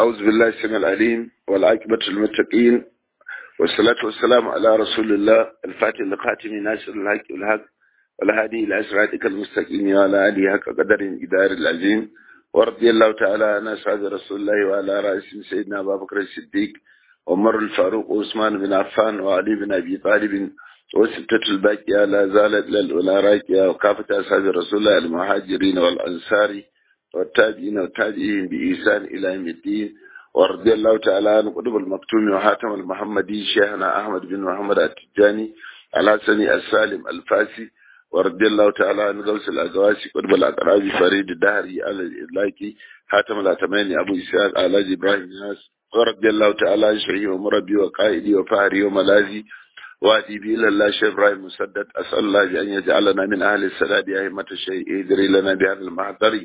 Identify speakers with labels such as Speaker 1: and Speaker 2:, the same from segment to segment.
Speaker 1: أعوذ بالله السميع العليم والعاقبة للمتقين والصلاة والسلام على رسول الله الفاتح لخاتم ناصر الحق والحق والهادي إلى صراطك المستقيم وعلى آله حق قدر إدار العظيم ورضي الله تعالى عن أصحاب رسول الله وعلى رأسهم سيدنا أبا بكر الصديق عمر الفاروق وعثمان بن عفان وعلي بن أبي طالب وستة الباقية لا زالت للأولى راكية وكافة أصحاب رسول الله المهاجرين والأنصار والتابعين والتابعين بإحسان إلى يوم الدين ورضي الله تعالى عن قطب المكتوم وحاتم المحمدي شيخنا أحمد بن محمد التجاني الحسني السالم الفاسي ورضي الله تعالى عن غوث الأقواسي قطب الأقراب فريد الدهري على الإدلاكي حاتم الأتماني أبو إسحاق علاج إبراهيم ناس ورضي الله تعالى عن شيخي ومربي وقائدي وفهري وملاذي وادي بي إلى الله شيخ إبراهيم مسدد أسأل الله بأن يجعلنا من أهل السداد أئمة الشيء يدري لنا بهذا المحضر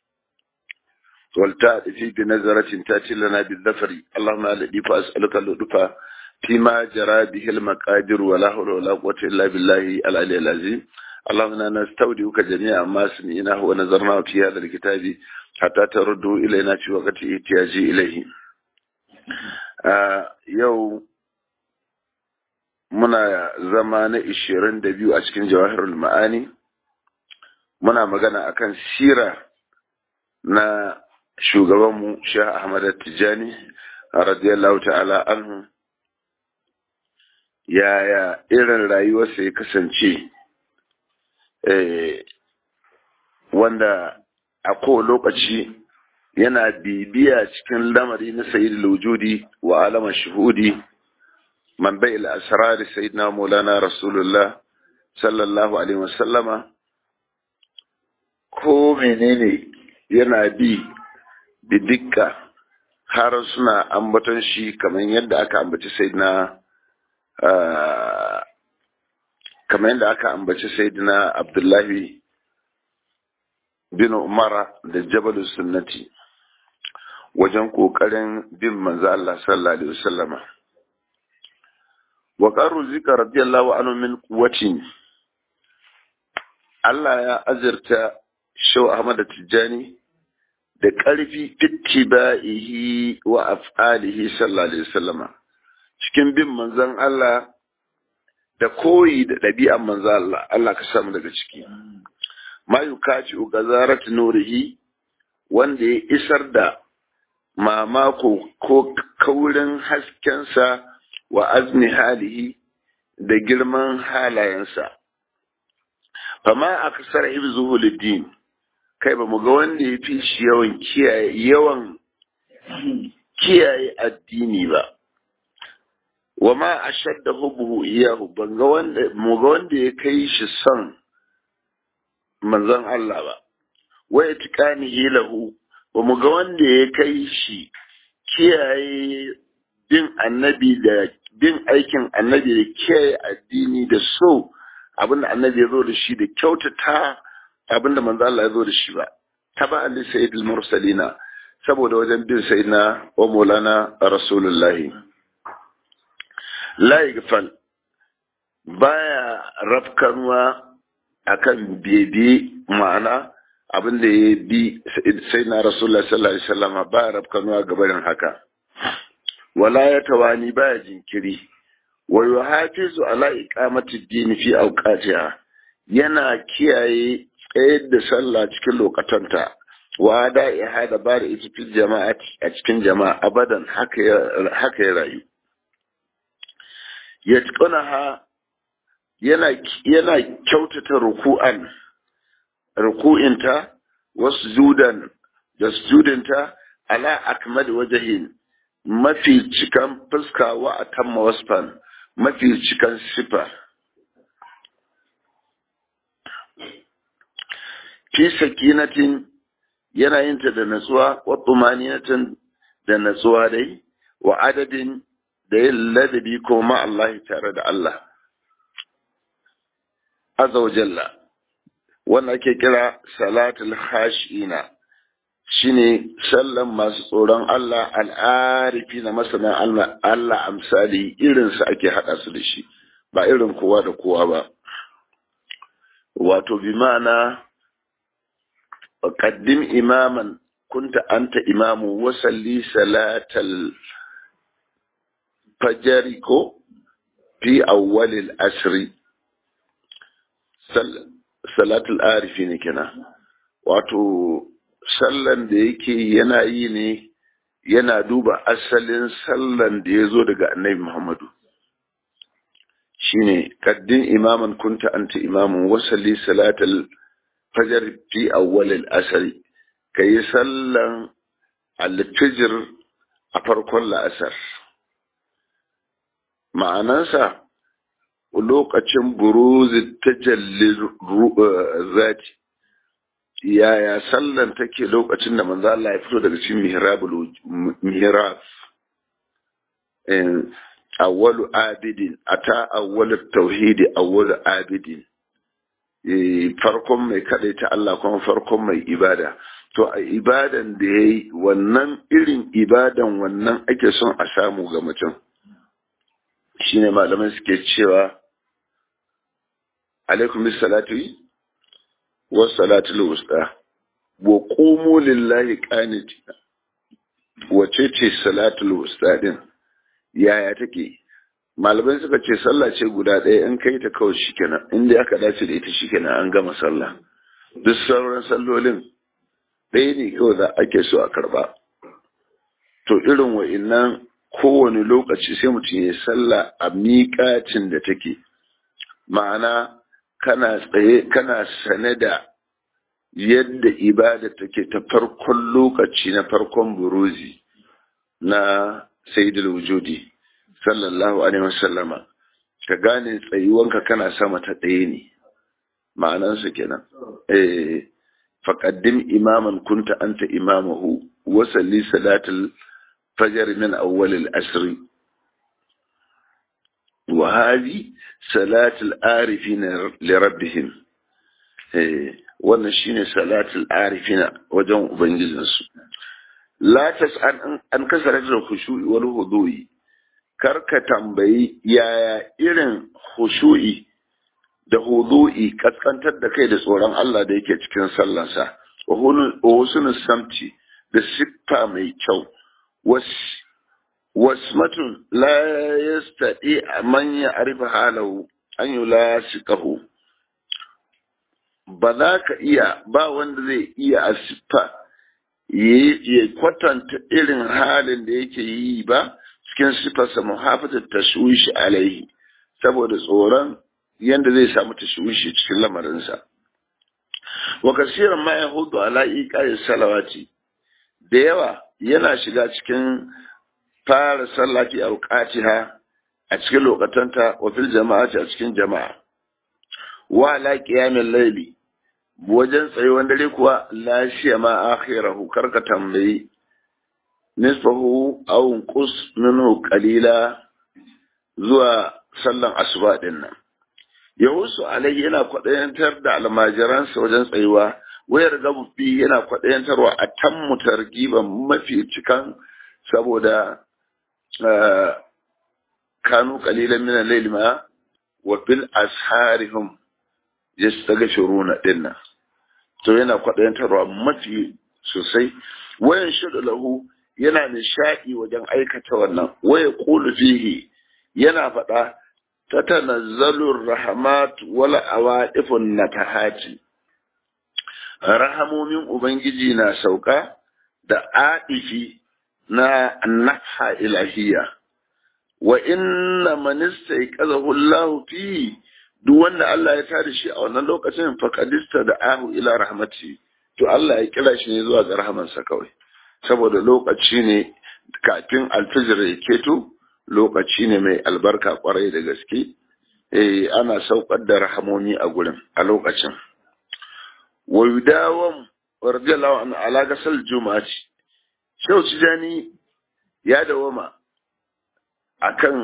Speaker 1: والتأتي بنظرة تأتي لنا بالذفر اللهم الذي فأسألك اللطف فيما جرى به المقادر ولا حول ولا قوة إلا بالله العلي العظيم اللهم إنا نستودعك جميع ما سمعناه ونظرناه في هذا الكتاب حتى تردوا إلينا في وقت احتياجي إليه آه يوم muna zama na ishirin da biyu a cikin jawahirul ma'ani muna magana akan sira na shugabanmu Sheikh Ahmad Tijani radiyallahu ta'ala anhu yaya irin rayuwarsa ya kasance wanda a kowane lokaci yana bibiya cikin lamari na sayyidul wujudi wa alama shuhudi man bai al-asrar sayyidina maulana rasulullah sallallahu alaihi wasallama ko menene yana bi da dukka har suna ambaton shi kamar yadda aka ambaci sayyidina kamar yadda aka ambaci sayyidina abdullahi bin umara da jabal sunnati wajen kokarin bin manzo Allah sallallahu alaihi wasallama wa qaru zika radiyallahu anhu min quwwatin Allah ya azirta Shau Ahmad Tijjani da ƙarfi fittiba'ihi wa af'alihi sallallahu alaihi wasallama cikin bin manzon Allah da koyi da ɗabi'an manzon Allah Allah ka samu daga ciki ma yukaci gazarat nurihi wanda ya isar da mamako ko kaurin haskensa wa azni halihi da girman halayensa fama aksar hibzuhu lid-din kai ba mu ga wanda ya fi shi yawan kiyaye yawan kiyaye addini ba wa ma ashadda hubbuhu iyahu ban ga wanda mu ga wanda ya kai shi son manzon Allah ba wa itiqanihi lahu ba mu ga wanda ya kai shi kiyaye bin annabi da bin aikin annabi da kiyaye addini da so abinda annabi ya zo da shi da kyautata abinda manzo Allah ya zo da shi ba taba ali sayyidul mursalina saboda wajen bin sayyidina wa maulana rasulullahi la yaghfal baya rafkanwa akan bebe ma'ana abin da ya bi sayyidina rasulullahi sallallahu alaihi wasallam baya rafkanwa gabarin haka wala ya tawani baya jinkiri wa yuhafizu ala iqamati ad-din fi awqatiha yana kiyaye tsayar da sallah cikin lokatanta wa da ya hada ba da ita fil jama'a a cikin jama'a abadan haka ya rayu ya ha yana yana kyautata ruku'an ruku'inta wasu judan da sujudinta ala akmal wajhin mafi cikan fuska wa atamma wasfan mafi cikan sifa fi sakinatin yana yin ta da natsuwa wa tumaninatin da natsuwa dai wa adadin da yin ladabi ko ma Allah tare da Allah azza wa jalla wanda ake kira salatul khashina shine sallan masu tsoron Allah al'arifi na masana Allah Allah amsali irin su ake hada su da shi ba irin kowa da kowa ba wato bi ma'ana qaddim imaman kunta anta imamu wasalli salatal fajari ko fi awwalil asri salatul arifi ne kenan wato sallan da yake yana yi ne yana duba asalin sallan da ya zo daga annabi muhammadu shine kaddin imaman kunta anta imamun wasalli salatul fajar fi awwalil asri kayi sallan alfijir a farkon la'asar ma'anansa lokacin buruzi tajalli zati yaya sallan take lokacin da manzo Allah ya fito daga cikin mihrabul mihrab awwalu abidin ata awwalu tauhidi awwalu abidin farkon mai ta Allah kuma farkon mai ibada to a ibadan da yayi wannan irin ibadan wannan ake son a samu ga mutum shine malaman suke cewa alaikum salatu wa salatul wusta wa qumu lillahi qanitina wace ce salatul wusta din yaya take malamai suka ce sallah ce guda ɗaya in kai ta kawai shikenan in dai aka dace da ita shikenan an gama sallah duk sauran sallolin ɗaya ne kawai za ake so a karba to irin wa'innan kowane lokaci sai mutum ya sallah a miƙacin da take ma'ana kana tsaye kana sane da yadda ibada take ta farkon lokaci na farkon buruzi na sayyidul wujudi sallallahu alaihi wasallama ka gane tsayuwanka kana sama ta ɗaya ne ma'anansa kenan eh faqaddim imaman kunta anta imamahu wa salli salatul fajr min awwal al-asr wa hadi salatul arifin li rabbihim eh wannan shine salatul arifin wajen ubangijinsu la tas'an an kasaratul khushu'i wal hudu'i karka tambayi yaya irin hushu'i da hudu'i kaskantar da kai da tsoron Allah da yake cikin sallansa wa husnul samti da siffa mai kyau wasmatun la yastati man ya arifa halahu an yulasiqahu ba za ka iya ba wanda zai iya a siffa ya kwatanta irin halin da yake yi ba cikin sifarsa muhafatar tashwishi alaihi saboda tsoron yadda zai samu tashwishi cikin lamarinsa wa kasiran ma ya hudu ala iqa'i salawati da yawa yana shiga cikin fara sallati a wuqatiha a cikin lokatanta wa fil jama'ati a cikin jama'a wa ala qiyamil layli wajen tsayuwan dare kuwa lashiya ma akhirahu karka tambayi nisfahu aw qus minhu qalila zuwa sallan asuba din nan yahusu alai yana kwadayantar da almajiransa wajen tsayuwa wayar gabu fi yana kwadayantarwa a tammu targiban mafi cikan saboda kanu qalilan min al-layli ma wa bil asharihum yastaghfiruna dinnan to yana kwadayantarwa mafi sosai wayan shudu lahu yana nishaɗi wajen aikata wannan waya qulu fihi yana faɗa tatanazzalu rahmat wal awaifun natahati rahamomin ubangiji na sauka da adifi na nafha ilahiyya wa inna man istayqazahu Allah fi duk wanda Allah ya tada shi a wannan lokacin faqadista da ahu ila rahmati to Allah ya kira shi ne zuwa ga rahamansa kawai saboda lokaci ne kafin alfijir ya keto lokaci ne mai albarka kwarai da gaske eh ana saukar da rahamomi a gurin a lokacin wa yudawam radiyallahu anhu ala gasal juma'ati shau tijani ya dawama akan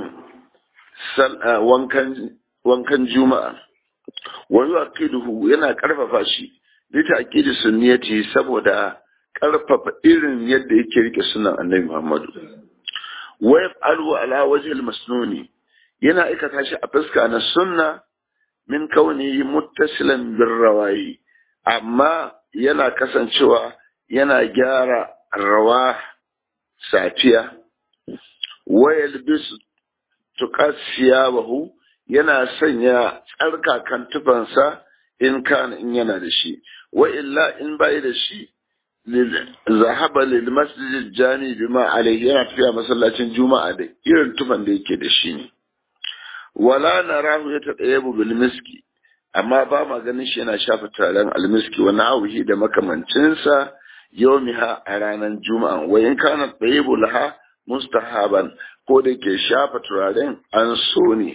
Speaker 1: wankan wankan juma'a wa yuqiduhu yana karfafa shi lita aqidi sunniyati saboda karfafa irin yadda yake rike sunan annabi Muhammadu wa yaf'alu ala wajhi al-masnuni yana aikata shi a fuska na sunna min kauni muttasilan bir rawayi amma yana kasancewa yana gyara rawa safiya wayal bisu tuqasiya bahu yana sanya tsarkakan tufansa in kana in yana da shi wa illa in bai da shi zahaba lil masjid jami bima alayhi yana tafiya masallacin juma'a da irin tufan da yake da shi ne wala narahu yatadayabu bil miski amma ba ma ganin shi yana shafa turaren almiski wani auhi da makamancinsa yaumiha a ranar juma'a wa in kana tsayibu laha mustahaban ko da ke shafa turaren an so ne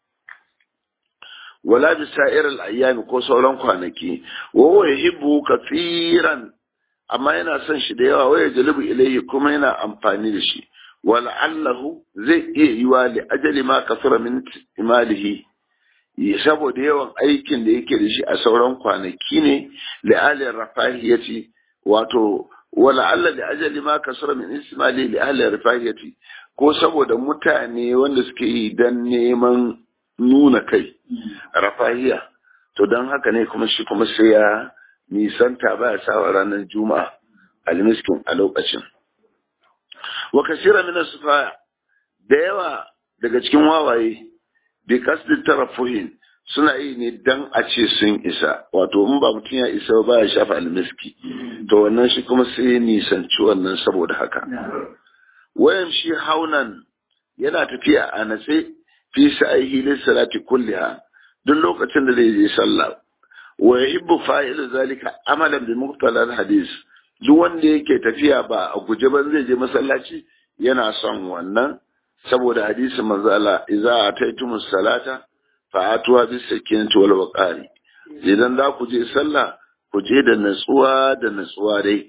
Speaker 1: wala bi sa'ir al-ayyami ko sauran kwanaki wa huwa yuhibbu kafiran amma yana son shi da yawa waya jalibu ilayhi kuma yana amfani da shi wala allahu zai iya yiwa li ajali ma kasura min imalihi saboda yawan aikin da yake da shi a sauran kwanaki ne li'alin rafahiyati wato wala Allah da ajali ma kasura min ismali li'alin rafahiyati ko saboda mutane wanda suke yi dan neman nuna kai rafahiya to don haka ne kuma shi kuma sai ya nisanta ba ya sawa ranar juma'a almiskin a lokacin wa kasira min sufaya da yawa daga cikin wawaye bi kasdi tarafuhin suna yi ne dan a ce sun isa wato in ba mutum ya isa ba ya shafa almiski to wannan shi kuma sai nisanci wannan saboda haka wayan shi haunan yana tafiya a natse fi sa'ihi lissalati kulliha duk lokacin da zai je sallah wa yuhibbu fa'ilu zalika amalan bi muqtalal hadis duk wanda yake tafiya ba a guje ban zai je masallaci yana son wannan saboda hadisin manzo Allah idza ataytumus salata fa atuwa bis sakinati wal waqari idan za ku je sallah ku je da natsuwa da natsuwa dai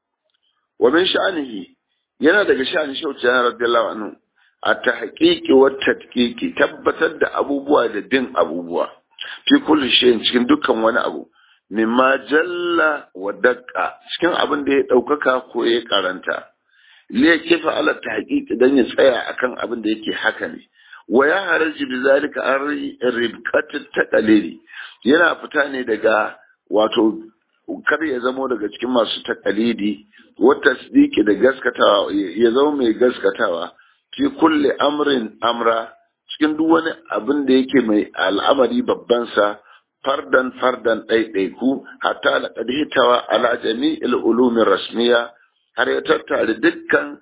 Speaker 1: wa min sha'anihi yana daga sha'anin shauci radiyallahu anhu a tahqiqi wa tadqiqi tabbatar da abubuwa da bin abubuwa fi kulli shay'in cikin dukkan wani abu mimma jalla wa daqqa cikin abin da ya daukaka ko ya karanta liya kifa ala tahqiqi dan ya tsaya akan abin da yake haka ne wa ya haraji bi zalika an ribqat taqalili yana fita ne daga wato kar ya zamo daga cikin masu taqalidi wa tasdiqi da gaskatawa ya zama mai gaskatawa fi kulli amrin amra cikin duk wani abin da yake mai al'amari babban sa fardan fardan ɗaiɗaiku hatta laqad hitawa ala jami'il ulumin rasmiya har ya tattare dukkan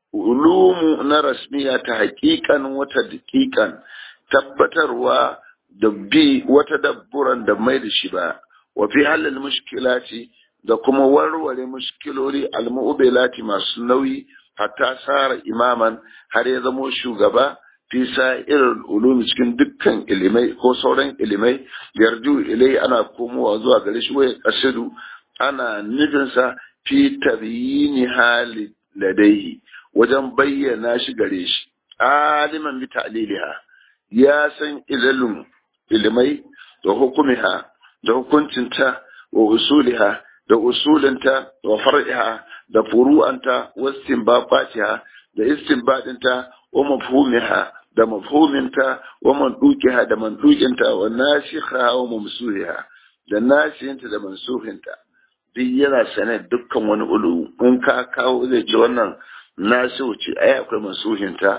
Speaker 1: ulumu na rasmiya ta haƙiƙan wata daƙiƙan tabbatarwa da bi wata dabburan da mai da shi ba wa fi halal mushkilati da kuma warware mushkiloli almu'bilati masu nauyi hatta sara imaman har ya zamo shugaba fi irin ulumi cikin dukkan ilimai ko sauran ilimai yarju ilai ana komowa zuwa gare shi wai kasidu ana nufinsa fi tabyini hali ladaihi wajen bayyana shi gare shi aliman bi ta'liliha ya san ilalun ilimai da hukumiha da hukuncinta wa usuliha da usulinta wa far'iha da furu'anta wa istinbatiha da istinbadinta wa mafhumiha da mafhuminta wa mandukiha da mandukinta wa nasikha wa mamsuhiha da nasihinta da mansuhinta duk yana sane dukkan wani ulu in ka kawo zai ce wannan nasihu ce ai akwai mansuhinta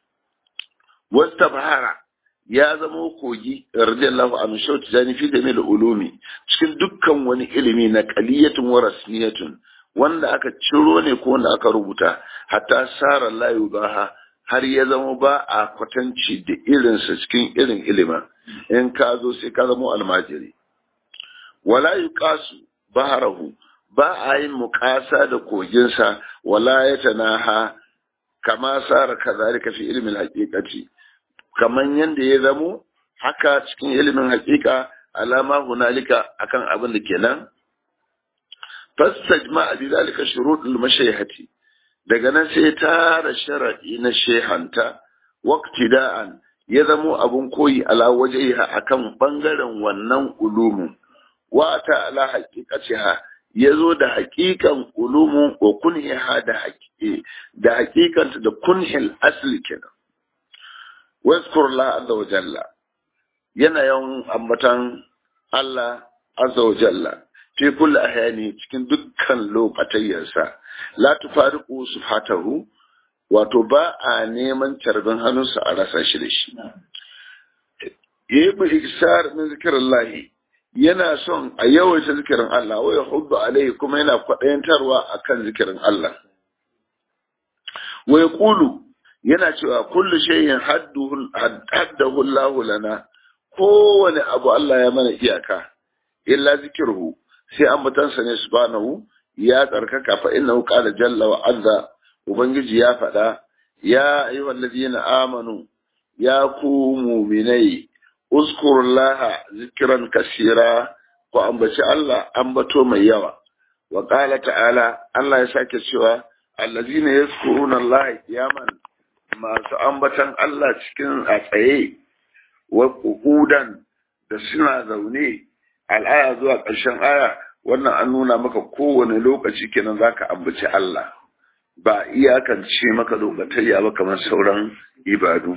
Speaker 1: wasta bahara ya zama kogi radiyallahu anhu shauti zani fi jamil ulumi cikin dukkan wani ilimi na qaliyatun wa rasmiyatun wanda aka ciro ne ko wanda aka rubuta hatta sara la yubaha har ya zama ba a kwatanci da irinsa cikin irin ilimin in ka zo sai ka zama almajiri wala yuqasu baharahu ba a yin muƙasa da koginsa wala ya tanaha kama sara kazalika fi ilmin haqiqati kaman yanda ya zamo haka cikin ilimin haqiqa alama hunalika akan abin da kenan fastajma bi zalika shurutul mashayhati daga nan sai tara sharadi na shehanta waqtida'an ya zamo abun koyi ala wajhiha akan bangaren wannan ulumun wa ta ala haqiqatiha ya zo da haƙiƙan ulumun wa kunhiha da haƙiƙe da haƙiƙanta da kunhil asli kenan wazkur la azza wa jalla yana yawan ambatan Allah azza wa jalla fi kulli ahyani cikin dukkan lokatayyarsa la tufariqu sufatahu wato ba a neman carbin hannunsa a rasa shi da shi yayi iksar min zikrillahi yana son a yawaita zikirin Allah wa yahuddu alaihi kuma yana kwadayantarwa akan zikirin Allah wa yaqulu yana cewa kullu shay'in haddahu Allah lana kowane abu Allah ya mana iyaka illa zikirhu sai ambatansa ne subhanahu ya tsarkaka fa innahu qala jalla wa azza ubangiji ya faɗa ya ayyuhal ladina amanu ya ku mu'minai uzkurullaha zikran kasira ku ambaci Allah ambato mai yawa wa qala ta'ala Allah ya sake cewa allazina yazkuruna Allah qiyaman masu ambatan Allah cikin a tsaye wa qu'udan da suna zaune al'aya zuwa ƙarshen aya wannan an nuna maka kowane lokaci kenan zaka ambaci Allah ba iyakance maka lokatayya ba kamar sauran ibadu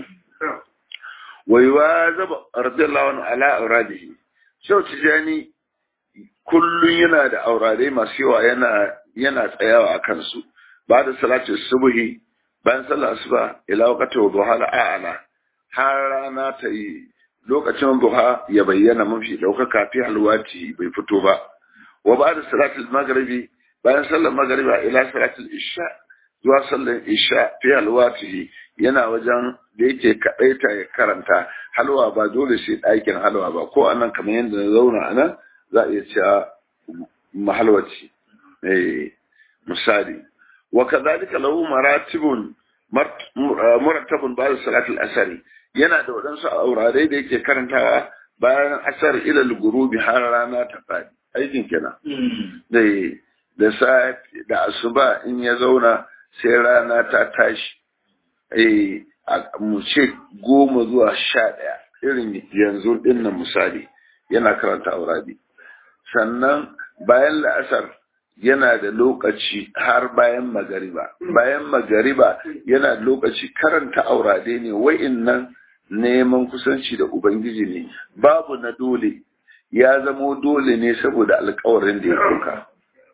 Speaker 1: wai wa zaba radiyallahu anhu ala auradihi shau tijani kullun yana da aurare masu yawa yana yana tsayawa a kansu ba da salatu subhi bayan sallar asuba ila waqti duha la a'la har rana ta yi lokacin duha ya bayyana mafi daukaka fi halwati bai fito ba wa ba da salatul maghribi bayan sallar maghriba ila salatul isha zuwa sallar isha fi halwatihi yana wajen da yake kadaita ya karanta halwa ba dole sai ɗakin halwa ba ko anan kamar yadda na zauna anan za a iya cewa mahalwaci eh misali wa kadhalika lahu maratibun murattabun ba'da salatul asari yana da waɗansu aurare da yake karantawa bayan asar ila al-ghurubi har rana ta fadi aikin kenan dai da safi da asuba in ya zauna sai rana ta tashi eh mu ce goma zuwa sha ɗaya irin yanzu ɗin nan misali yana karanta auradi sannan bayan la'asar yana da lokaci har bayan magariba bayan magariba yana da lokaci karanta aurade ne wa'innan neman kusanci da ubangiji ne babu na dole ya zamo dole ne saboda alkawarin da ya ɗauka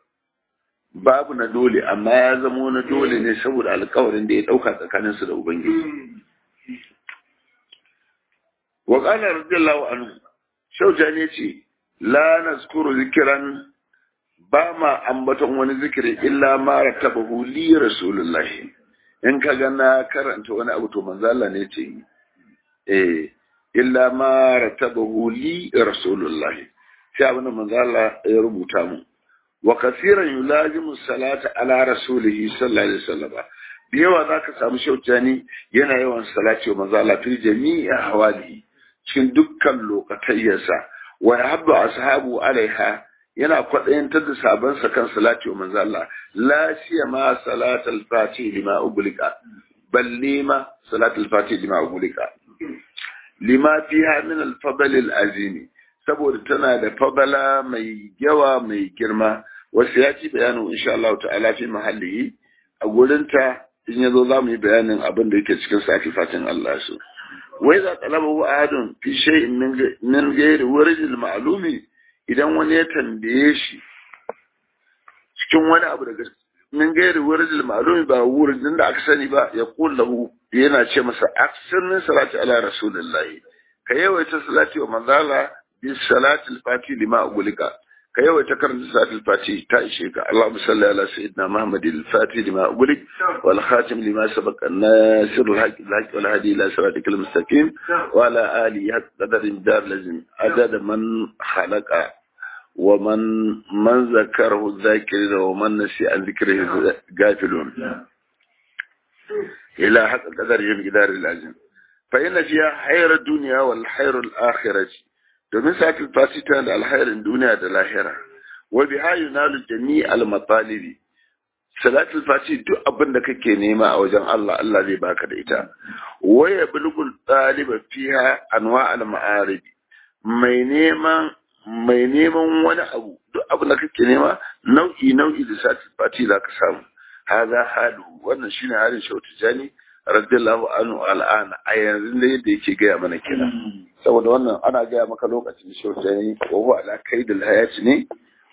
Speaker 1: babu na dole amma ya zamo na dole ne saboda alkawarin da ya ɗauka tsakaninsu da ubangiji wa qala radiyallahu anhu shauja ne ce la nazkuru zikran ba ma ambaton wani zikiri illa ma rattabahu li rasulullahi in ka ga na karanta wani abu to manzo Allah ne ce eh illa ma rattabahu li rasulullahi sai abin da manzo Allah ya rubuta mu wa kasiran yulazimu salata ala rasulihi sallallahu alaihi wasallam da yawa zaka samu shautani yana yawan salati wa manzo Allah fi jami'i hawalihi cikin dukkan lokatayyarsa wa yahabbu ashabu alaiha yana kwaɗayantar da sabansa kan salati wa manzo Allah la siyama salatul fati lima uglika balle ma salatul fati lima uglika lima fiha min al-fadl al-azim saboda tana da fadala mai yawa mai girma wasu ya ci bayanin insha Allah ta'ala fi mahallihi a gurinta in yazo za mu yi bayanin abin da yake cikin sati fatin Allah su wai za talabahu ahadun fi shay'in min ghairi warijil ma'lumi idan wani ya tambaye shi cikin wani abu daga min gairi wurin ma'lumi ba wurin da aka sani ba ya lahu yana ce masa aksirnin salati ala rasulillahi ka yawaita salati wa manzala bi salati al-fati lima ugulika ka yawaita karanta salati al-fati ta ishe ka Allahumma salli ala sayyidina Muhammad al-fati lima ugulik wal khatim lima sabaqa an-nasir al-haq al-haq wal hadi ila siratikal mustaqim wa ala alihi qadarin dar lazim adada man khalaqa ومن من ذكره الذاكرين ومن نسي عن ذكره غافلون إلى حق قدر جدار العزم فإن فيها خير الدنيا والخير الآخرة domin sa'atul fasita da alkhairin duniya da lahira wa biha yunalu jami' al matalibi salatul fati duk abin da kake nema a wajen Allah Allah zai baka da ita wa yablugul taliba fiha anwa al ma'arib mai neman mai neman wani abu duk abu da kake nema nau'i nau'i da sati fati za ka samu haza halu wannan shine halin shautu jani radiyallahu anhu al'ana a yanzu da yadda yake gaya mana kira saboda wannan ana gaya maka lokacin shautu jani wa huwa ala kaidil hayati ne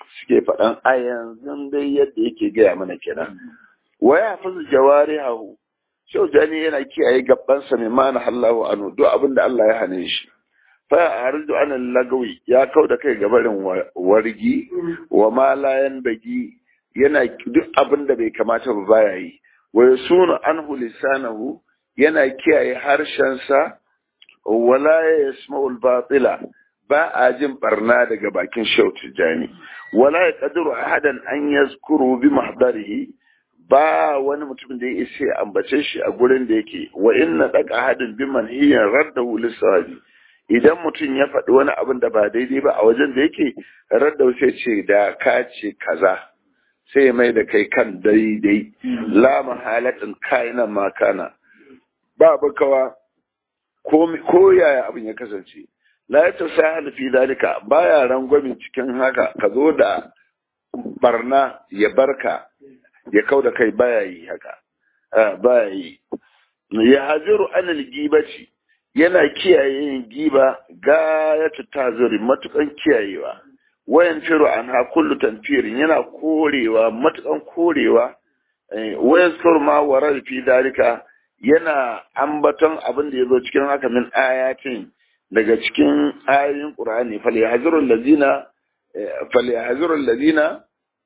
Speaker 1: suke faɗan a yanzu dai yadda yake gaya mana kenan waya hafizu jawari hahu shau jani yana kiyaye gabansa mai mana hallahu anu duk abin da Allah ya hane shi fa arju an lagawi ya kau da kai gabarin wargi wa ma la yanbagi yana duk abin da bai kamata ba baya yi wa yasunu anhu lisanahu yana kiyaye harshensa wala yasma'ul batila ba a jin barna daga bakin shau tijani wala yaqdiru ahadan an yazkuru bi mahdarihi ba wani mutum da ya isa ya ambace shi a gurin da yake wa inna daka hadin bi manhiyan raddahu lisahabi idan mutum ya faɗi wani abin da ba daidai ba a wajen da yake raddahu sai ce da ka ce kaza sai ya mai da kai kan daidai la mahalatin kaina makana ba bakawa ko yaya abin ya kasance la ya tasahal fi dalika baya rangwamin cikin haka ka zo da barna ya barka ya kau da kai baya yi haka baya yi ya haziru anil gibaci yana kiyaye yin giba ga ya tazuri matukan kiyayewa wayan firu an ha kullu tanfirin yana korewa matukan korewa wayan sur ma warar fi dalika yana ambaton abin da ya zo cikin haka min ayatin daga cikin ayoyin qur'ani fal yahzurul ladina fal yahzurul ladina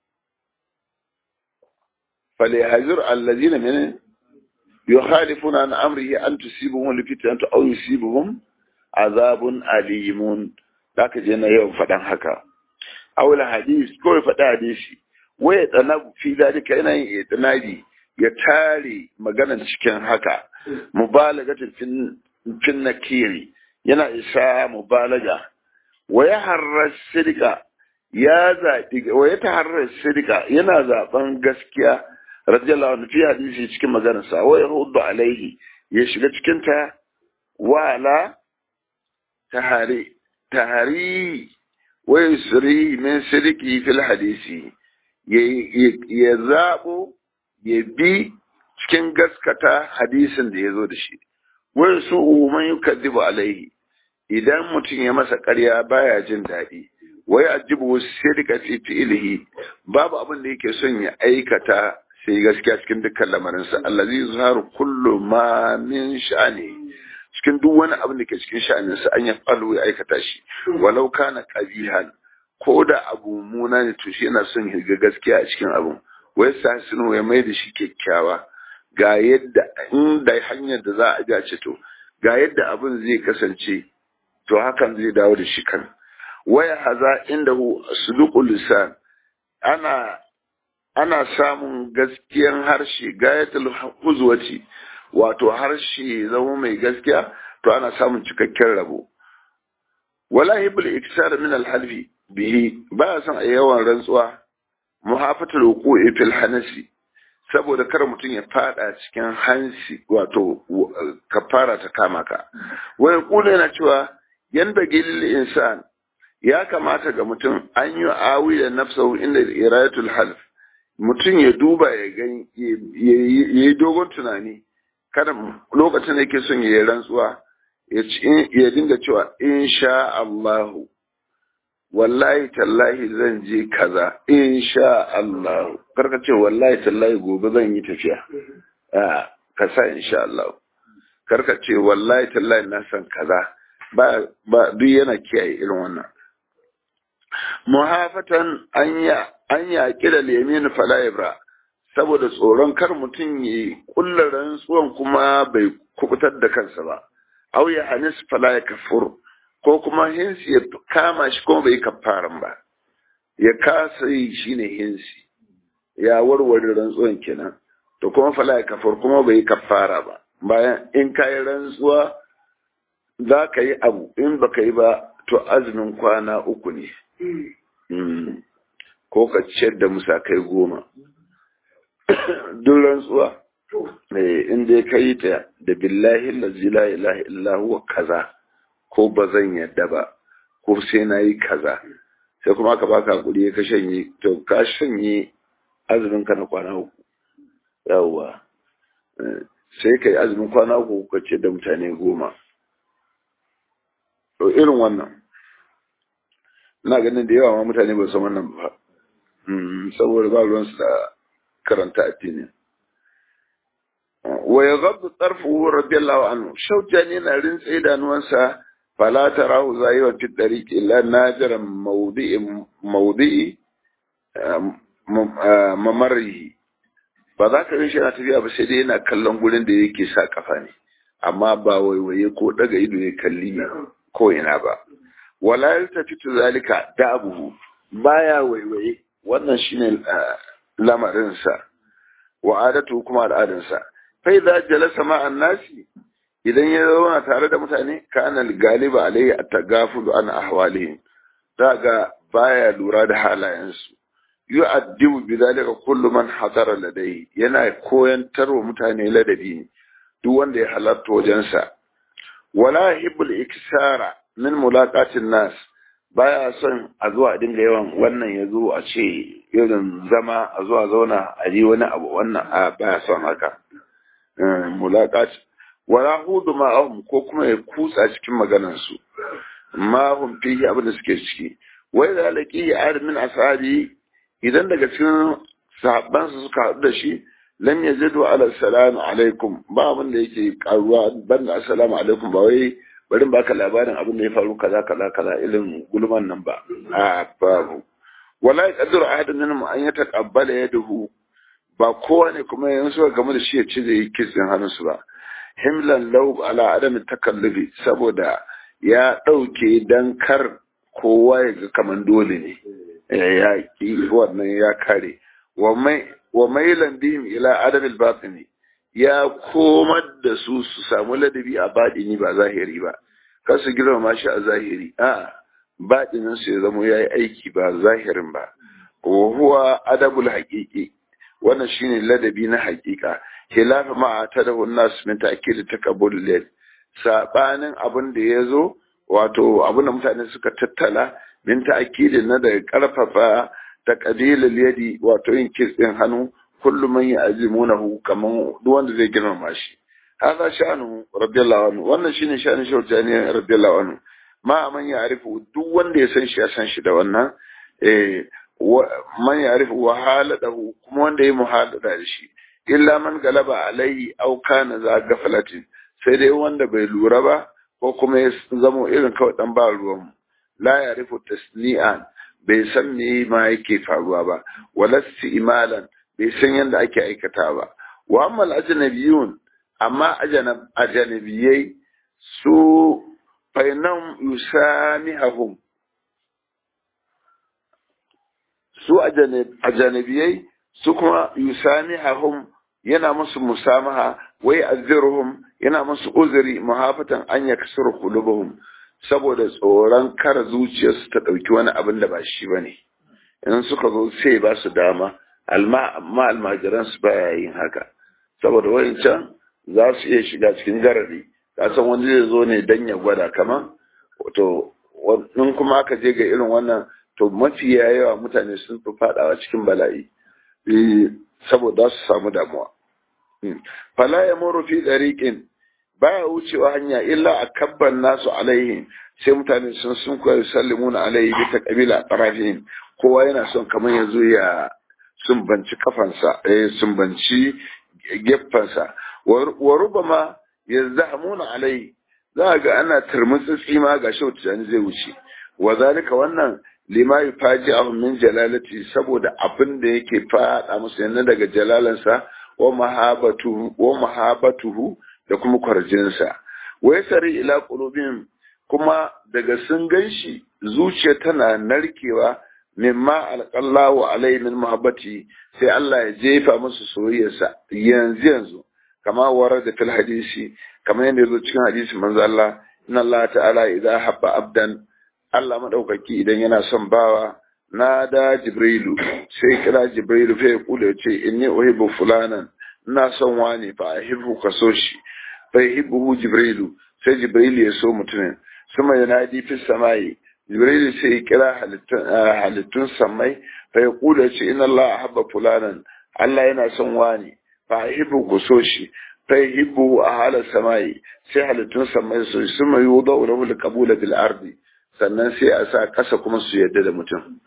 Speaker 1: فليحذر الذين من يخالفون عن أمره أن تصيبهم الفتنة أو يصيبهم عذاب أليم ذاك جينا يوم فتن حكا أو الحديث كل فتن حديثي ويتنب في ذلك أنا يتنادي يتالي مغانا cikin haka mubalagatin fin nakiri yana isa mubalaga wa ya harrar sirka ya zaɓi wa ya taharrar sirka yana zaɓen gaskiya radiyallahu anhu fi hadisi cikin maganarsa wa yaruddu alaihi ya shiga cikin ta wala tahari tahari wa yusri min sirki fil hadisi ya zabo ya bi cikin gaskata hadisin da ya zo da shi wa su man yukadibu alaihi idan mutum ya masa ƙarya baya jin daɗi wai ajibu sirka fi fi'lihi babu abin da yake son ya aikata sai gaskiya cikin dukkan lamarinsa allazi zaharu kullu ma min sha'ani cikin duk wani abin da ke cikin sha'aninsa an ya falu ya aikata shi walau kana qabihan ko da abu muna ne to shi yana son ya ga gaskiya a cikin abun wai sa sunu ya mai da shi kyakkyawa ga yadda inda hanyar da za a ga ce to ga yadda abin zai kasance to hakan zai dawo da shi kan waya haza indahu suluqul lisan ana ana samun gaskiyan harshe gayatul huzwati wato harshe zama mai gaskiya to ana samun cikakken rabo wala hibul iksar min alhalfi bihi ba san a yawan rantsuwa muhafatul wuqu'i fil hanasi saboda kar mutum ya fada cikin hansi wato kafara ta kama ka wai kula yana cewa yan bagil insan ya kamata ga mutum an yi awi da nafsahu inda irayatul half mutum ya duba ya gani ya yi dogon tunani kada lokacin da yake son ya yi rantsuwa ya dinga cewa insha Allahu wallahi tallahi zan je kaza insha Allahu karka ce wallahi tallahi gobe zan yi tafiya a ka sa insha Allah karka ce wallahi tallahi na san kaza ba ba duk yana kiyaye irin wannan muhafatan anya an yaƙi da lemin fala'ibra saboda tsoron kar mutum ya kulla rantsuwan kuma bai kubutar da kansa ba au ya hanis fala ya kafur ko kuma hinsi ya kama shi kuma bai kafaran ba ya kasa yi shine hinsi ya warware rantsuwan kenan to kuma fala ya kafur kuma bai kafara ba bayan in ka yi rantsuwa za ka yi abu in baka yi ba to azumin kwana uku ne ko ka ciyar da musakai goma duk rantsuwa inda ya kai ta da billahi lazi la ilaha illa huwa kaza ko ba zan yadda ba ko sai na yi kaza sai kuma aka baka hakuri ka shanye to ka shanye azumin ka na kwana uku yawwa sai ka yi azumin kwana uku ka ce da mutane goma to irin wannan ina ganin da yawa ma mutane ba san wannan ba saboda ba ruwansu da karanta addini wa ya gabdu tsarfu radiyallahu anhu shaujani na rintse idanuwansa fala tarahu zayiwan fi dariqi illa najiran mawdi'i mawdi'i mamarrihi ba za ka shi yana tafiya ba sai dai yana kallon gurin da yake sa kafa ne amma ba waiwaye ko daga ido ya kalli ko ina ba wala yaltafitu zalika da abuhu baya waiwaye wannan shine lamarin sa wa adatu kuma al'adansa fa idza jalasa ma nasi idan ya zauna tare da mutane kana galiba alayhi at-tagafulu an ahwalihim daga baya lura da halayensu yu'addibu bidhalika kullu man hadara ladai yana koyantar wa mutane ladabi duk wanda ya halarta wajensa wala hibbul iksara min mulaqatin nas baya son a zuwa a dinga yawan wannan ya zo a ce irin zama a zuwa zauna a yi wani abu wannan a baya son haka mulaqat wala hudu ma'ahum ko kuma ya kutsa cikin maganarsu ma hum fihi abin da suke ciki wai da laqi ad min ashabi idan daga cikin sahabbansa suka haɗu da shi lam yazidu ala salamu alaikum ba abin da yake karuwa banda assalamu alaikum ba wai bari baka labarin abin da ya faru kaza kaza kaza irin gulman nan ba a babu wala yaqdiru ahadun minhum an yataqabbala yadahu ba kowa ne kuma yanzu suka game da shi ya ci zai kitsin hannunsu ba himlan law ala adami takallufi saboda ya ɗauke dan kar kowa ya ga kaman dole ne ya ki wannan ya kare wa mailan bihim ila adabil batini ya komar da su su samu ladabi a baɗini ba zahiri ba kar su girmama shi a zahiri a baɗinin su ya zama ya yi aiki ba zahirin ba wa huwa adabul haƙiƙi wannan shine ladabi na haƙiƙa khilafa ma ta da nas min ta'kid takabbul lil sabanin abin da yazo wato abin da mutane suka tattala min ta'kid na da karfafa taqdilul yadi wato yin kitsin hannu kullu man ya'zimunahu kaman duk wanda zai girmama shi hada sha'anu radiyallahu anhu wannan shine sha'anin shawtani radiyallahu anhu ma man ya'rifu duk wanda ya san shi ya san shi da wannan eh man ya'rifu wa haladahu kuma wanda ya muhalada da shi illa man galaba alaihi aw kana za gafalatin sai dai wanda bai lura ba ko kuma ya zamo irin kawai dan ba ruwan la ya'rifu tasni'an bai san me ma yake faruwa ba wala imalan bai san yadda ake aikata ba wa amma ajnabiyun amma ajanabiyai su fainam yusamihum su ajanabiyai su kuma yusamihum yana musu musamaha wai azirhum yana musu uzuri muhafatan an yaksuru qulubuhum saboda tsoron kar zuciyarsu ta ɗauki wani abin da ba shi bane in suka zo sai ba su dama amma almajiran su baya yin haka saboda wancan za su iya shiga cikin garari kasan wani zai zo ne dan ya gwada kaman to in kuma aka je ga irin wannan to mafiya yawa mutane sun fi fadawa cikin bala'i saboda su samu damuwa fala ya muru fi dariqin baya wucewa hanya illa a kabban nasu alaihi sai mutane sun sun koyi sallimuna alaihi bi taqbila tarafihim kowa yana son kamar yazo ya sumbanci kafansa eh sumbanci geffansa wa rubama yazhamuna alai za ga ana turmutsitsi ma ga shi wata zai wuce wa zalika wannan lima yufaji'ahum min jalalati saboda abin da yake fada musu yana daga jalalansa wa mahabatuhu wa mahabatuhu da kuma kwarjinsa wa yasari ila qulubihim kuma daga sun ganshi zuciya tana narkewa mimma alqallahu alai min mahabbati sai Allah ya jefa musu soyayyarsa yanzu yanzu kama warada fil hadisi kamar yadda yazo cikin hadisi manzo Allah inna Allah ta'ala idza habba abdan Allah madaukaki idan yana son bawa na da jibrilu sai kira jibrilu fa ya kula ya ce inni uhibbu fulanan ina son wani fa ahibbu ka so shi fa yuhibbu jibrilu sai jibrilu ya so mutumin sama yanadi fi samai jibrilu sai ya kira halittun samai fa ya kula ya ce inna Allah ahabba fulanan Allah yana son wani fa ahibbu ku so shi fa yuhibbu ahala samai sai halittun samai so shi suma yudawu lahu alqabula bil ardi sannan sai a sa kasa kuma su yadda da mutum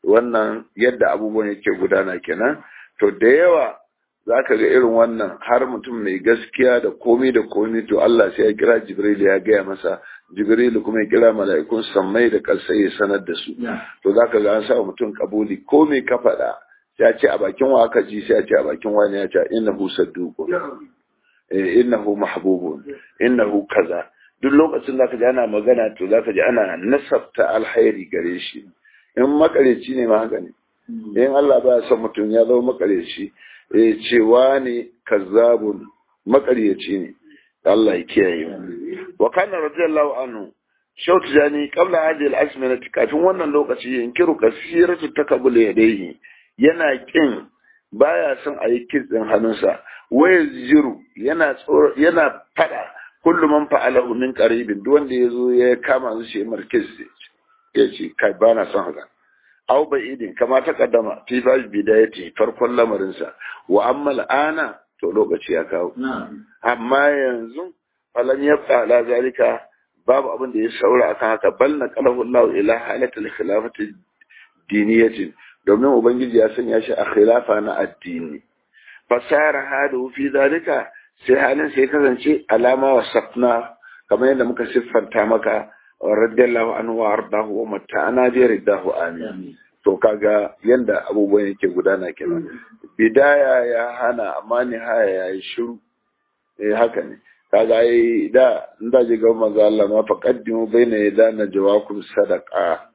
Speaker 1: wannan yadda abubuwan yake gudana kenan to da yawa za ka ga irin wannan har mutum mai gaskiya da komi da komi to Allah sai ya kira Jibril ya gaya masa Jibril kuma ya kira mala'ikun sammai da ƙasai ya sanar da su to za ka ga an sa mutum kabuli ko me ka faɗa ya ce a bakin wa aka ji sai ya ce a bakin wani ya ce innahu sadduqun innahu mahbubun innahu kaza duk lokacin da ka ji ana magana to za ka ji ana nasabta alhairi gare shi in makareci ne ma haka ne in Allah ba son mutum ya zama makareci eh cewa ne kazzabun makareci ne Allah ya kiyaye mu wa kana radiyallahu anhu shautu jani qabla hadhihi al-azminati kafin wannan lokaci yankiru kasiratu takabbul yadayhi yana kin baya son a yi kitsin hannunsa waya jiru yana tsoro yana fada kullum man fa'alahu min qaribin duk wanda yazo ya kama su shi markis ya ce kai bana son haka aw ba'idin kama ta kaddama fi ba bidayati farkon lamarin sa wa amma al'ana to lokaci ya kawo amma yanzu falam yabqa ala zalika babu abin da ya saura akan haka bal na qalahu Allah ila halatil khilafati diniyatin domin ubangiji ya sanya shi a khilafa na addini fasara hadu fi zalika sai halin sai kasance alama wa safna kamar yadda muka siffanta maka radiyallahu anhu wa ardahu wa mata'ana bi ridahu amin to kaga yanda abubuwan yake gudana kenan bidaya ya hana amma nihaya ya yi shiru eh haka ne kaga ai da in da ji ga manzo Allah ma faqaddimu baina yadana jawakum sadaqa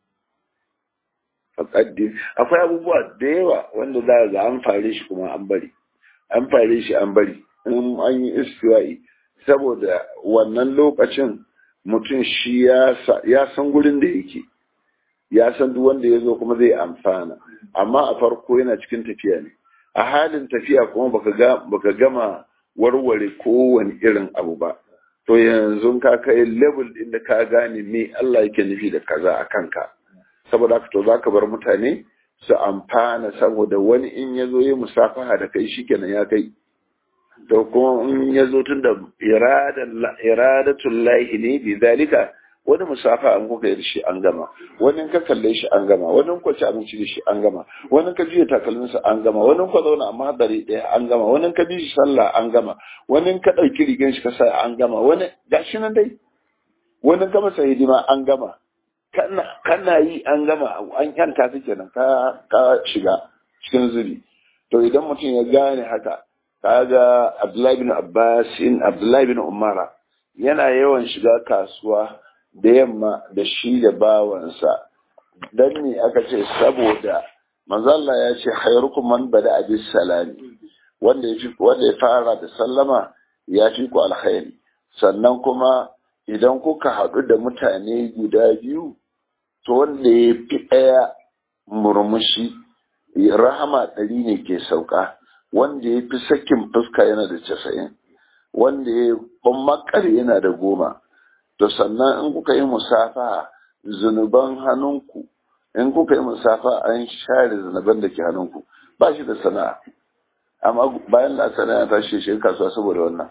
Speaker 1: faqaddim akwai abubuwa da yawa wanda za ga an fare shi kuma an bari an fare shi an bari in an yi istiwa'i saboda wannan lokacin mutum shi ya san gurin da yake ya san duk wanda ya zo kuma zai amfana amma a farko yana cikin tafiya ne a halin tafiya kuma baka gama warware kowane irin abu ba to yanzu ka kai level din da ka gane me Allah yake nufi da kaza a kanka saboda haka to zaka bar mutane su amfana saboda wani in ya zo ya musafaha da kai shikenan ya kai to kuma in ya zo tun da iradatul lahi ne bi zalika wani musafa an kuka yi shi an gama wani ka kalle shi an gama wani ka ci abinci da shi an gama wani ka juya takalminsa an gama wani ka zauna a mahadari ɗaya an gama wani ka bi shi sallah an gama wani ka ɗauki rigan shi ka sa an gama wani gashi nan dai wani ka masa hidima an gama kana yi an gama an yanta ta kenan ka ka shiga cikin zubi to idan mutum ya gane haka kaga Abdullahi bin Abbasin Abdullahi bin Umara yana yawan shiga kasuwa da yamma da shi da bawansa dan ne aka ce saboda manzalla ya ce khairukum man bada abis salami wanda ya wanda ya fara da sallama ya fi ku alkhairi sannan kuma idan kuka haɗu da mutane guda biyu to wanda ya fi ɗaya murmushi rahama ɗari ne ke sauka wanda ya fi sakin fuska yana da casa'in wanda ya makar yana da goma to sannan in kuka yi musafa zunuban hannunku in kuka yi musafa an share zunuban da ke hannunku ba shi da sana'a amma bayan da sana'a ta shi shi kasuwa saboda wannan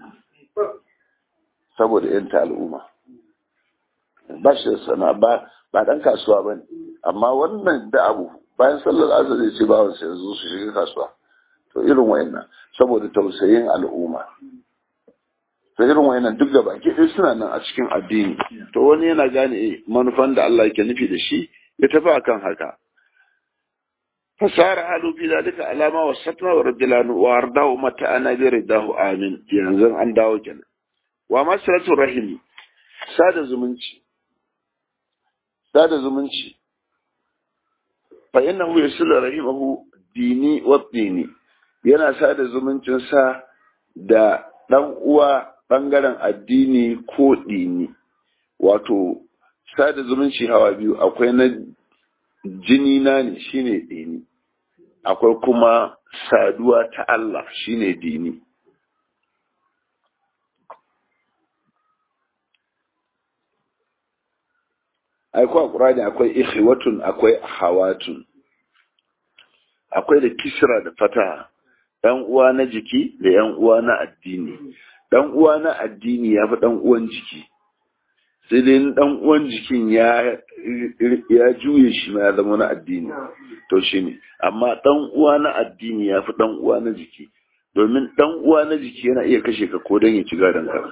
Speaker 1: saboda yanta al'umma ba shi da sana'a ba ba dan kasuwa ba ne amma wannan da abu bayan sallar azar zai ce bawan sai zo su shiga kasuwa to irin wayannan saboda tausayin al'umma to irin wayannan duk da baki ɗaya suna nan a cikin addini to wani yana gane manufan da Allah yake nufi da shi ya tafi akan haka fasara halu fi dalika alama wa satna wa radilanu wa ardahu mata ana bi ridahu amin yanzu an dawo kenan wa masalatu rahimi sada zumunci sada zumunci fa innahu yasilu rahimahu dini wa dini yana sada zumuncinsa da ɗan uwa ɓangaren addini ko ɗini wato sada zumunci hawa biyu akwai na jini na ne shine dini akwai kuma saduwa ta Allah shine dini akwai a ƙurani akwai ikhwatun akwai ahawatun akwai da kisra da fata ɗan uwa na jiki da ‘yan uwa na addini ɗan uwa na addini ya fi ɗan uwan jiki sai dai dan uwan jikin ya ya juye shi ma ya zama na addini to shi ne amma dan uwa na addini ya fi dan uwa na jiki domin dan uwa na jiki yana iya kashe ka ko don ya ci gadon ka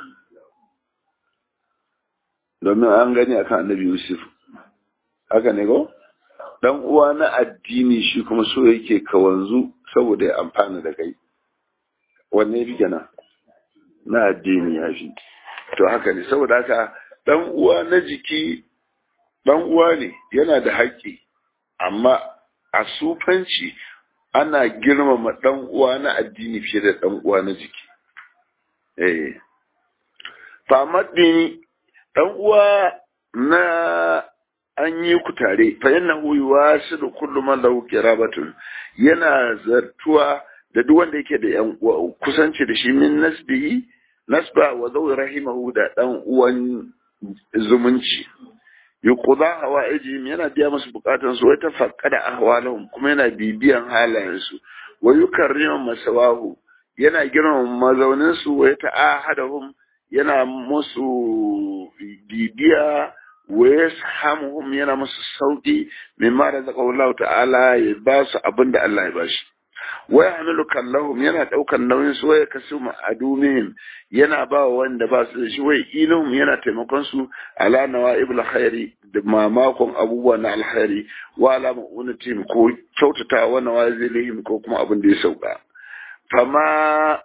Speaker 1: domin an gani akan annabi yusuf haka ne ko dan uwa na addini shi kuma so yake ka wanzu saboda ya amfana da kai wanne ya fi kenan na addini ya fi to haka ne saboda haka dan uwa na jiki dan uwa ne yana da haƙƙi amma a sufanci ana girmama dan uwa na addini fiye da dan uwa na jiki eh famadini dan uwa na an yi ku tare fa yannahu yuwasilu kullu man lahu qirabatun yana zartuwa da duk wanda yake da yan kusanci da shi min nasbihi nasba wa zawi rahimahu da dan uwan zumunci yuqda hawaijihim yana biya musu bukatun su wai tafaqqada ahwalahum kuma yana bibiyan halayen su wa yukarrimu masawahu yana girmama mazaunin su wa ta'ahadahum yana musu bibiya wa yashamuhum yana musu sauki mimma razaqahu Allah ta'ala ya ba su abinda Allah ya bashi wa yahmilu kallahum yana daukan nauyin su waya kasu ma'adumihim yana ba wanda ba su da shi wai ilhum yana taimakon su ala nawaibul khairi da mamakon abubuwa na alkhairi wa ala ma'unatim ko kyautata wa nawazilihim ko kuma abin da ya sauka fama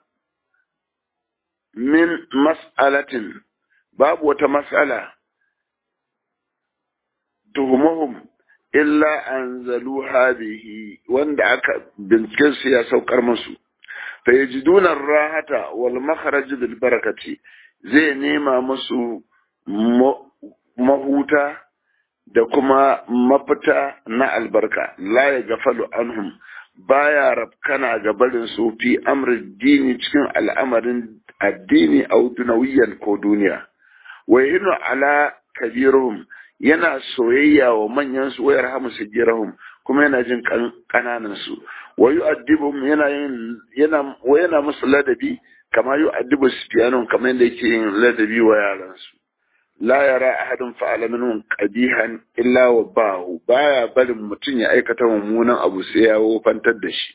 Speaker 1: min mas'alatin babu wata mas'ala tuhumuhum illa anzalu hadhihi wanda aka binciken su ya saukar musu fa yajiduna rahata wal makhraj bil barakati zai nema musu mahuta da kuma mafita na albarka la ya gafalu anhum baya rafkana ga barin su fi amrin dini cikin al'amarin addini au dunawiyan ko duniya wa yinu ala kabiruhum yana soyayya wa manyan su wayar hamu sigirahum kuma yana jin kananan su wa yu'addibuhum yana yin yana wa yana musu ladabi kama yu'addibu sufyanun kamar yadda yake yin ladabi wa yaran su la yara ahadun fa'ala minhum qabihan illa wa bahu baya barin mutum ya aikata mummunan abu sai ya wofantar da shi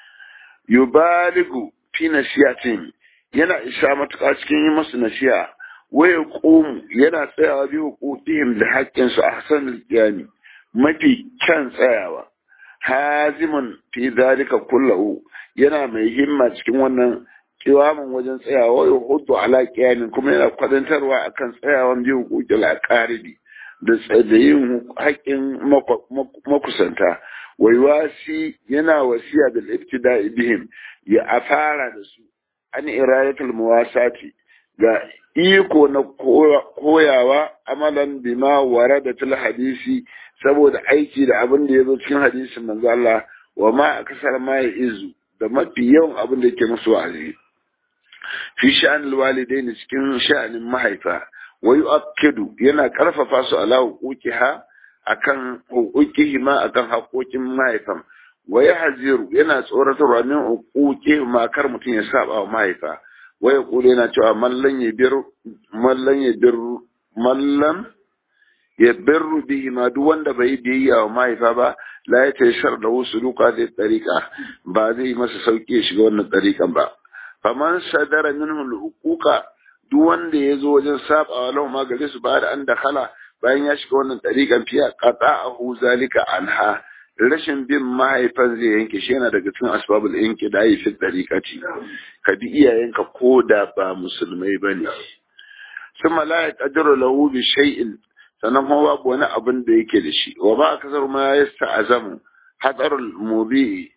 Speaker 1: yubaligu fi nasiyatin yana isa matuƙa cikin yi masu nasiha waya ƙomu yana tsayawa bi hukukihim da haƙƙinsu a hasan qiyami mafi kyan tsayawa hazimun fi zalika kullahu yana mai himma cikin wannan kiwamin wajen tsayawa ya hudu ala qiyamin kuma yana kwadantarwa akan tsayawan bi hukukil aqaribi da da yin haƙƙin makusanta wai wasi yana wasiya bil ibtida'i bihim ya afara da su an irayatul muwasati ga iko na koyawa amalan bima warada til hadisi saboda aiki da abin da ya zo cikin hadisin manzo Allah wa ma akasar ma ya izu da mafi yawan abin da yake musu wa'azi fi sha'an alwalidain cikin sha'anin mahaifa wa yu'akkidu yana karfafa su ala huquqiha akan huquqihima akan haƙoƙin mahaifan wa yahziru yana tsoratarwa min huquqihima kar mutum ya saba wa mahaifa waya kula yana cewa mallan ya bir mallan ya bir mallan ya birru bihi ma duk wanda bai biyayya wa mahaifa ba la ya tashar da wasu duka zai tsarika ba zai masa sauki ya shiga wannan tsarikan ba faman sadara minhu al-huquqa duk wanda ya zo wajen sabawa lahu ma gare su ba da an dakhala bayan ya shiga wannan tsarikan fiya qata'ahu zalika anha rashin bin mahaifan zai yanke shi yana daga cikin asbabul yanke da yi fit dariƙaci ka bi iyayenka ko da ba musulmai ba ne sun malaya ƙadiru lahu bi shay'in sannan kuma babu wani abin da yake da shi wa ba kasar ma ya azamu hatsarul mubi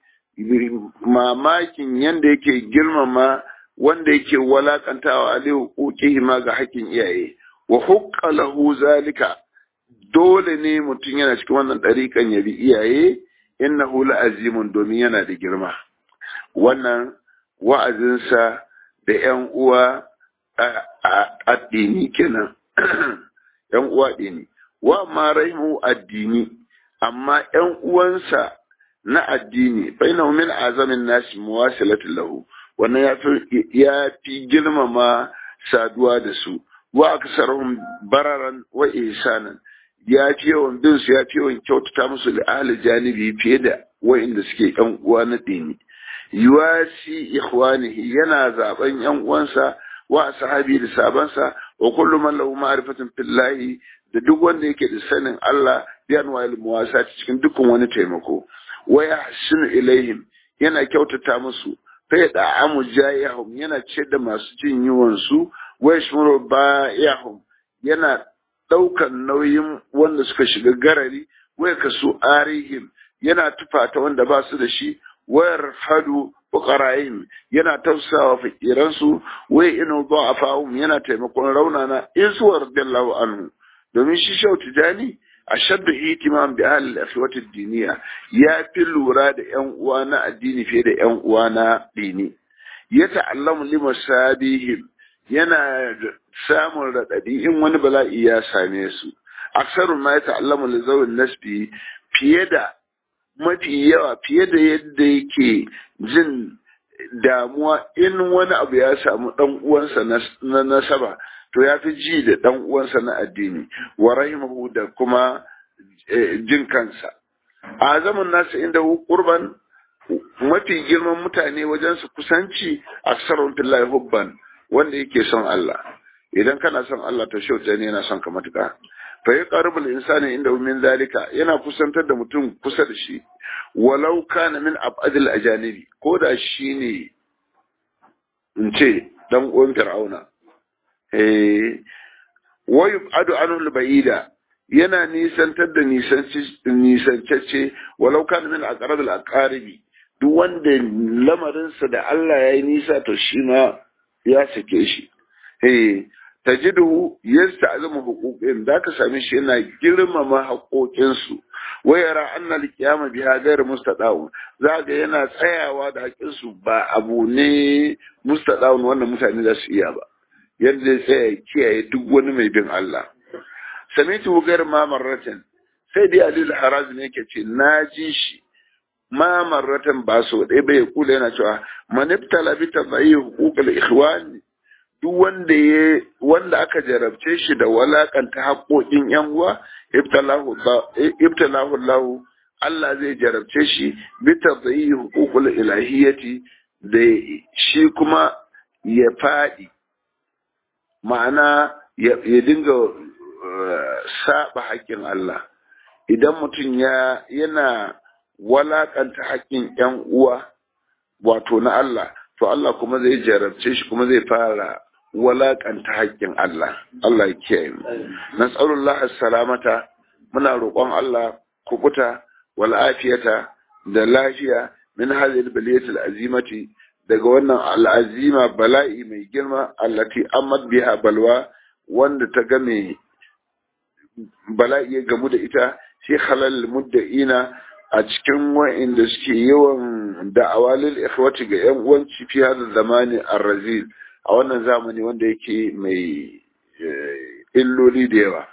Speaker 1: mamakin yanda yake girmama wanda yake walakantawa aliyu hukuki ma ga haƙƙin iyaye wa hukka lahu zalika dole ne mutum yana cikin wannan ɗariƙan ya bi iyaye innahu la'azimun domin yana da girma wannan wa'azinsa da ‘yan uwa addini kenan ‘yan uwa addini wa ma rahimu addini amma ‘yan uwansa na addini bainahu min azamin nasi muwasilatin lahu wannan ya fi girmama saduwa da su wa aksarhum bararan wa ihsanan ya fi yawan bin su ya fi yawan kyautata musu da ahli janibi fiye da wa'inda suke yan uwa na dini yuwasi ikhwanihi yana zaben yan uwansa wa sahabi da sabansa wa kullu man lahu ma'rifatun fillahi da duk wanda yake da sanin Allah bi anwa'il muwasat cikin dukkan wani taimako wa yahsinu ilaihim yana kyautata musu fa ya da'amu jayahum yana ce da masu jin yiwon su wa yashmuru ba'ihum yana daukan nauyin wanda suka shiga garari wa kasu arihim yana tufata wanda ba su da shi wayar hadu fuqara'ihim yana tausawa fakiransu wai inu dha'afahum yana taimakon raunana isu radiyallahu anhu domin shi shau tijani ashaddu ihtimam bi ahli al-akhwati ad-diniya ya fi lura da yan uwa na addini fiye da yan uwa na dini ya ta'allamu limasabihim yana samun radadi in wani bala'i ya same su aksarun ma ya ta'allamu li zawin nasbi fiye da mafi yawa fiye da yadda yake jin damuwa in wani abu ya samu dan uwansa na nasaba to ya fi ji da dan uwansa na addini wa rahimahu da kuma jin kansa a zaman nasa inda qurban mafi girman mutane wajen su kusanci aksarun fillahi hubban wanda yake son Allah idan kana son Allah to shauta ne yana son ka matuƙa fa ya qaribul insani inda min zalika yana kusantar da mutum kusa da shi walau kana min abadil ajanibi ko da shi ne in ce dan uwan fir'auna eh wa yubadu anhu al-ba'ida yana nisantar da nisancacce walau kana min aqrabil aqaribi duk wanda lamarinsa da Allah ya yi nisa to shi ma ya sake shi eh tajiduhu yasta'zimu huquqin da ka same shi yana girmama haƙoƙin su wa yara anna al-qiyama biha ghayr mustada'un za ga yana tsayawa da haƙin su ba abu ne mustada'un wannan mutane za su iya ba yadda zai tsaya kiyaye duk wani mai bin Allah samitu ghayr ma marratan sai dai alil haraz ne yake ce na ji shi ma marratan ba so ɗaya bai kula yana cewa maniftala bi tabayi huquqal ikhwani duk wanda ya wanda aka jarabce shi da walakanta haƙoƙin yan uwa ibtalahu ibtalahu Allah Allah zai jarabce shi bi tadayyi huququl ilahiyati da shi kuma ya faɗi ma'ana ya dinga saba haƙƙin Allah idan mutum ya yana walakanta haƙƙin yan uwa wato na Allah to Allah kuma zai jarabce shi kuma zai fara walakanta haƙƙin Allah Allah ya kiyaye mu nas'alullah salamata muna roƙon Allah kukuta wal afiyata da lafiya min hadhihi al-baliyati al-azimati daga wannan al'azima bala'i mai girma allati amad biha balwa wanda ta game bala'i ya gamu da ita shi halal mudda'ina a cikin wa'inda suke yawan da'awa lil ikhwati ga yan uwan fi hada zamani ar-razil a wannan zamani wanda yake mai illoli da yawa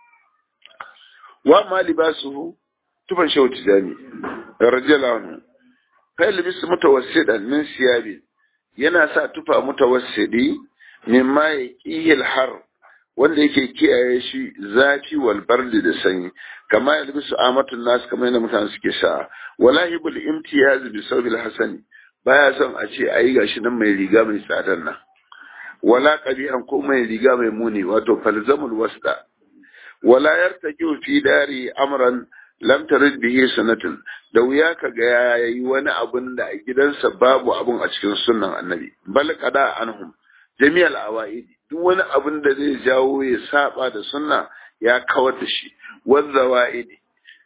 Speaker 1: wa ma libasuhu tufan shehu tijani radiyallahu anhu fa libis mutawassidan min siyabi yana sa tufa mutawassidi mimma yaqihil har wanda yake kiyaye shi zafi wal bardi da sanyi kama yalbisu amatun nas kamar yadda mutane suke sa wallahi bil imtiyaz bi sawbil hasani baya son a ce ayi gashi nan mai riga mai tsadar nan wala qabihan ko mai riga mai muni wato falzamul wasda wala yartaki fi dari amran lam tarid bihi sanatun da wuya ka ga yayi wani abun da a gidansa babu abun a cikin sunnan annabi bal qada anhum jami'al awaidi duk wani abun da zai jawo ya saba da sunna ya kawar da shi wanda wa'idi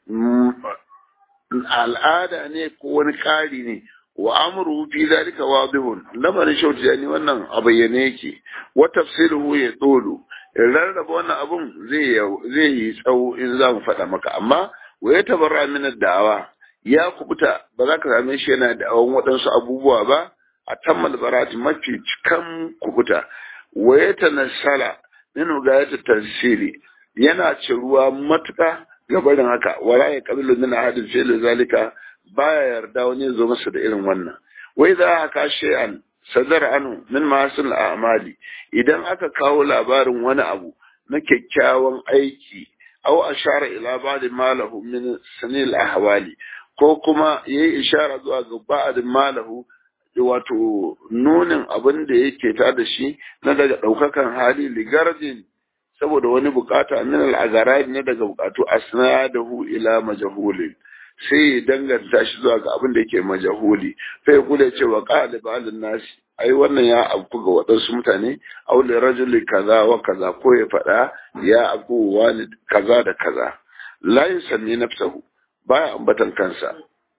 Speaker 1: al'ada ne ko wani ƙari ne wa amru fi zalika wadihun lamarin shauti yani wannan a bayyane yake wa tafsiruhu ya dolu rarraba wannan abun zai zai yi tsawo in za mu faɗa maka amma wa ya tabarra min da'awa ya kubuta ba za ka same shi yana da'awan waɗansu abubuwa ba a tammal barati mafi cikan kubuta wa ya tanassala min gayata tansiri yana ci ruwa matuƙa ga barin haka wala ya kabilu min ahadin fi zalika baya yarda wani zo masa da irin wannan wai za ka shay'an sadar anu min masul a'mali idan aka kawo labarin wani abu na kyakkyawan aiki aw ashara ila ba'd malahu min sanil ahwali ko kuma yayi ishara zuwa ga ba'd malahu wato nunin abin da yake ta da shi na daga daukakan hali ligardin saboda wani bukata min al ne daga bukatu asnadahu ila majhulin sai ya danganta shi zuwa ga abin da yake majahuli sai ya kula cewa qala ba'dun nasi ai wannan ya afku ga waɗansu mutane aw li rajuli kaza wa kaza ko ya faɗa ya afku wani kaza da kaza la yusanni nafsahu baya ambatan kansa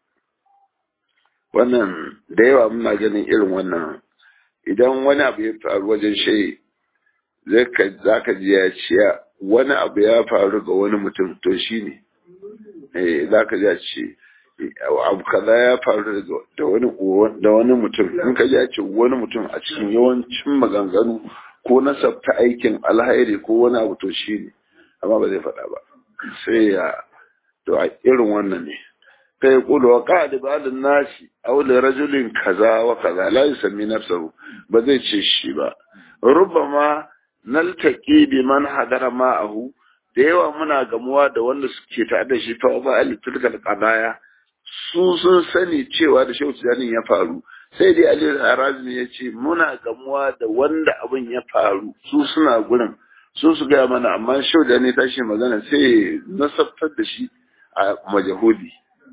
Speaker 1: wannan da yawa muna ganin irin wannan idan wani abu ya faru wajen shayi zai ka zaka ji ya ce wani abu ya faru ga wani mutum to shine eh zaka ji ya ce abu kaza ya faru da wani da wani mutum in ka ji ya ce wani mutum a cikin yawancin maganganu ko nasabta aikin alhairi ko wani abu to shine amma ba zai faɗa ba sai ya to a irin wannan ne kai yaqulu wa qad ba'd nasi aw li rajulin kaza wa kaza la yusammi nafsahu ba zai ce shi ba rubbama naltaqi bi man hadara ma'ahu da yawa muna gamuwa da wanda suke tare da shi fa ba al tilkal qadaya su sun sani cewa da shehu tijanin ya faru sai dai ali harazmi ya ce muna gamuwa da wanda abin ya faru su suna gurin su su gaya mana amma shehu tijanin tashi magana sai nasabtar da shi a majahudi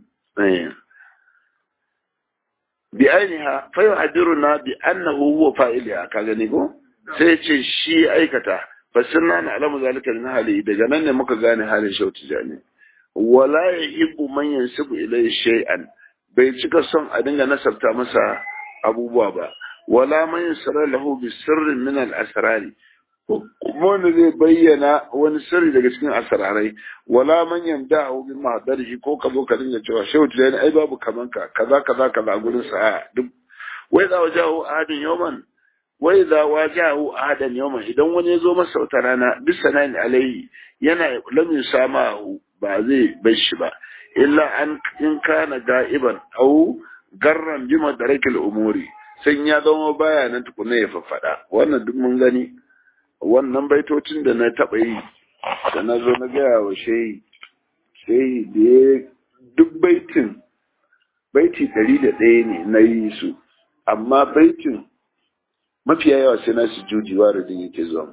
Speaker 1: bi ainiha fa yuhadiruna bi annahu huwa fa'iliha ka gani ko sai ce shi aikata fasirna na alamu zalika min hali daga nan ne muka gane halin shauti jani wala yuhibbu man yansibu ilayhi shay'an bai cika son a dinga nasabta masa abubuwa ba wala man yasra lahu bi sirrin min al asrari kuma wanda zai bayyana wani sirri daga cikin asrarai wala man yamda'u bi mahdarihi ko ka zo ka dinga cewa shauti jani ai babu kaman ka kaza kaza kaza a gurin sa duk wai za wajahu ahadin yawman wai za wajahu ahadan yawman idan wani ya zo masa wata rana bisa nan alaihi yana lamin samahu ba zai bar shi ba illa an in kana ga'iban au garran bi madarakil umuri sai ya zama baya nan tukuna ya faffada wannan duk mun gani wannan baitocin da na taɓa yi da na zo na gaya wa shehi shehi da ya duk baitin baiti ɗari da ɗaya ne na yi su amma baitin mafiya yawa sai na su jujiwa da yake zuwa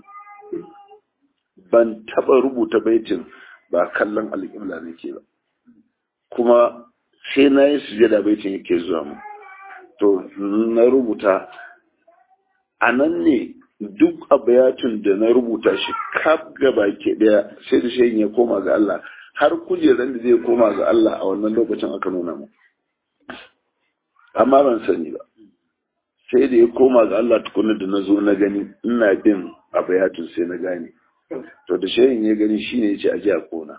Speaker 1: ban taɓa rubuta baitin ba kallon alƙibla nake ba kuma sai na yi sujada baitin yake zuwa mu to na rubuta a nan ne duk abayatun da na rubuta shi kaf gaba ke daya sai da shayin ya koma ga Allah har kujeran da zai koma ga Allah a wannan lokacin aka nuna mu amma ban sani ba sai da ya koma ga Allah tukuna da na zo na gani ina bin abayatun sai na gane to da shayin ya gani shine ya ce aje a kona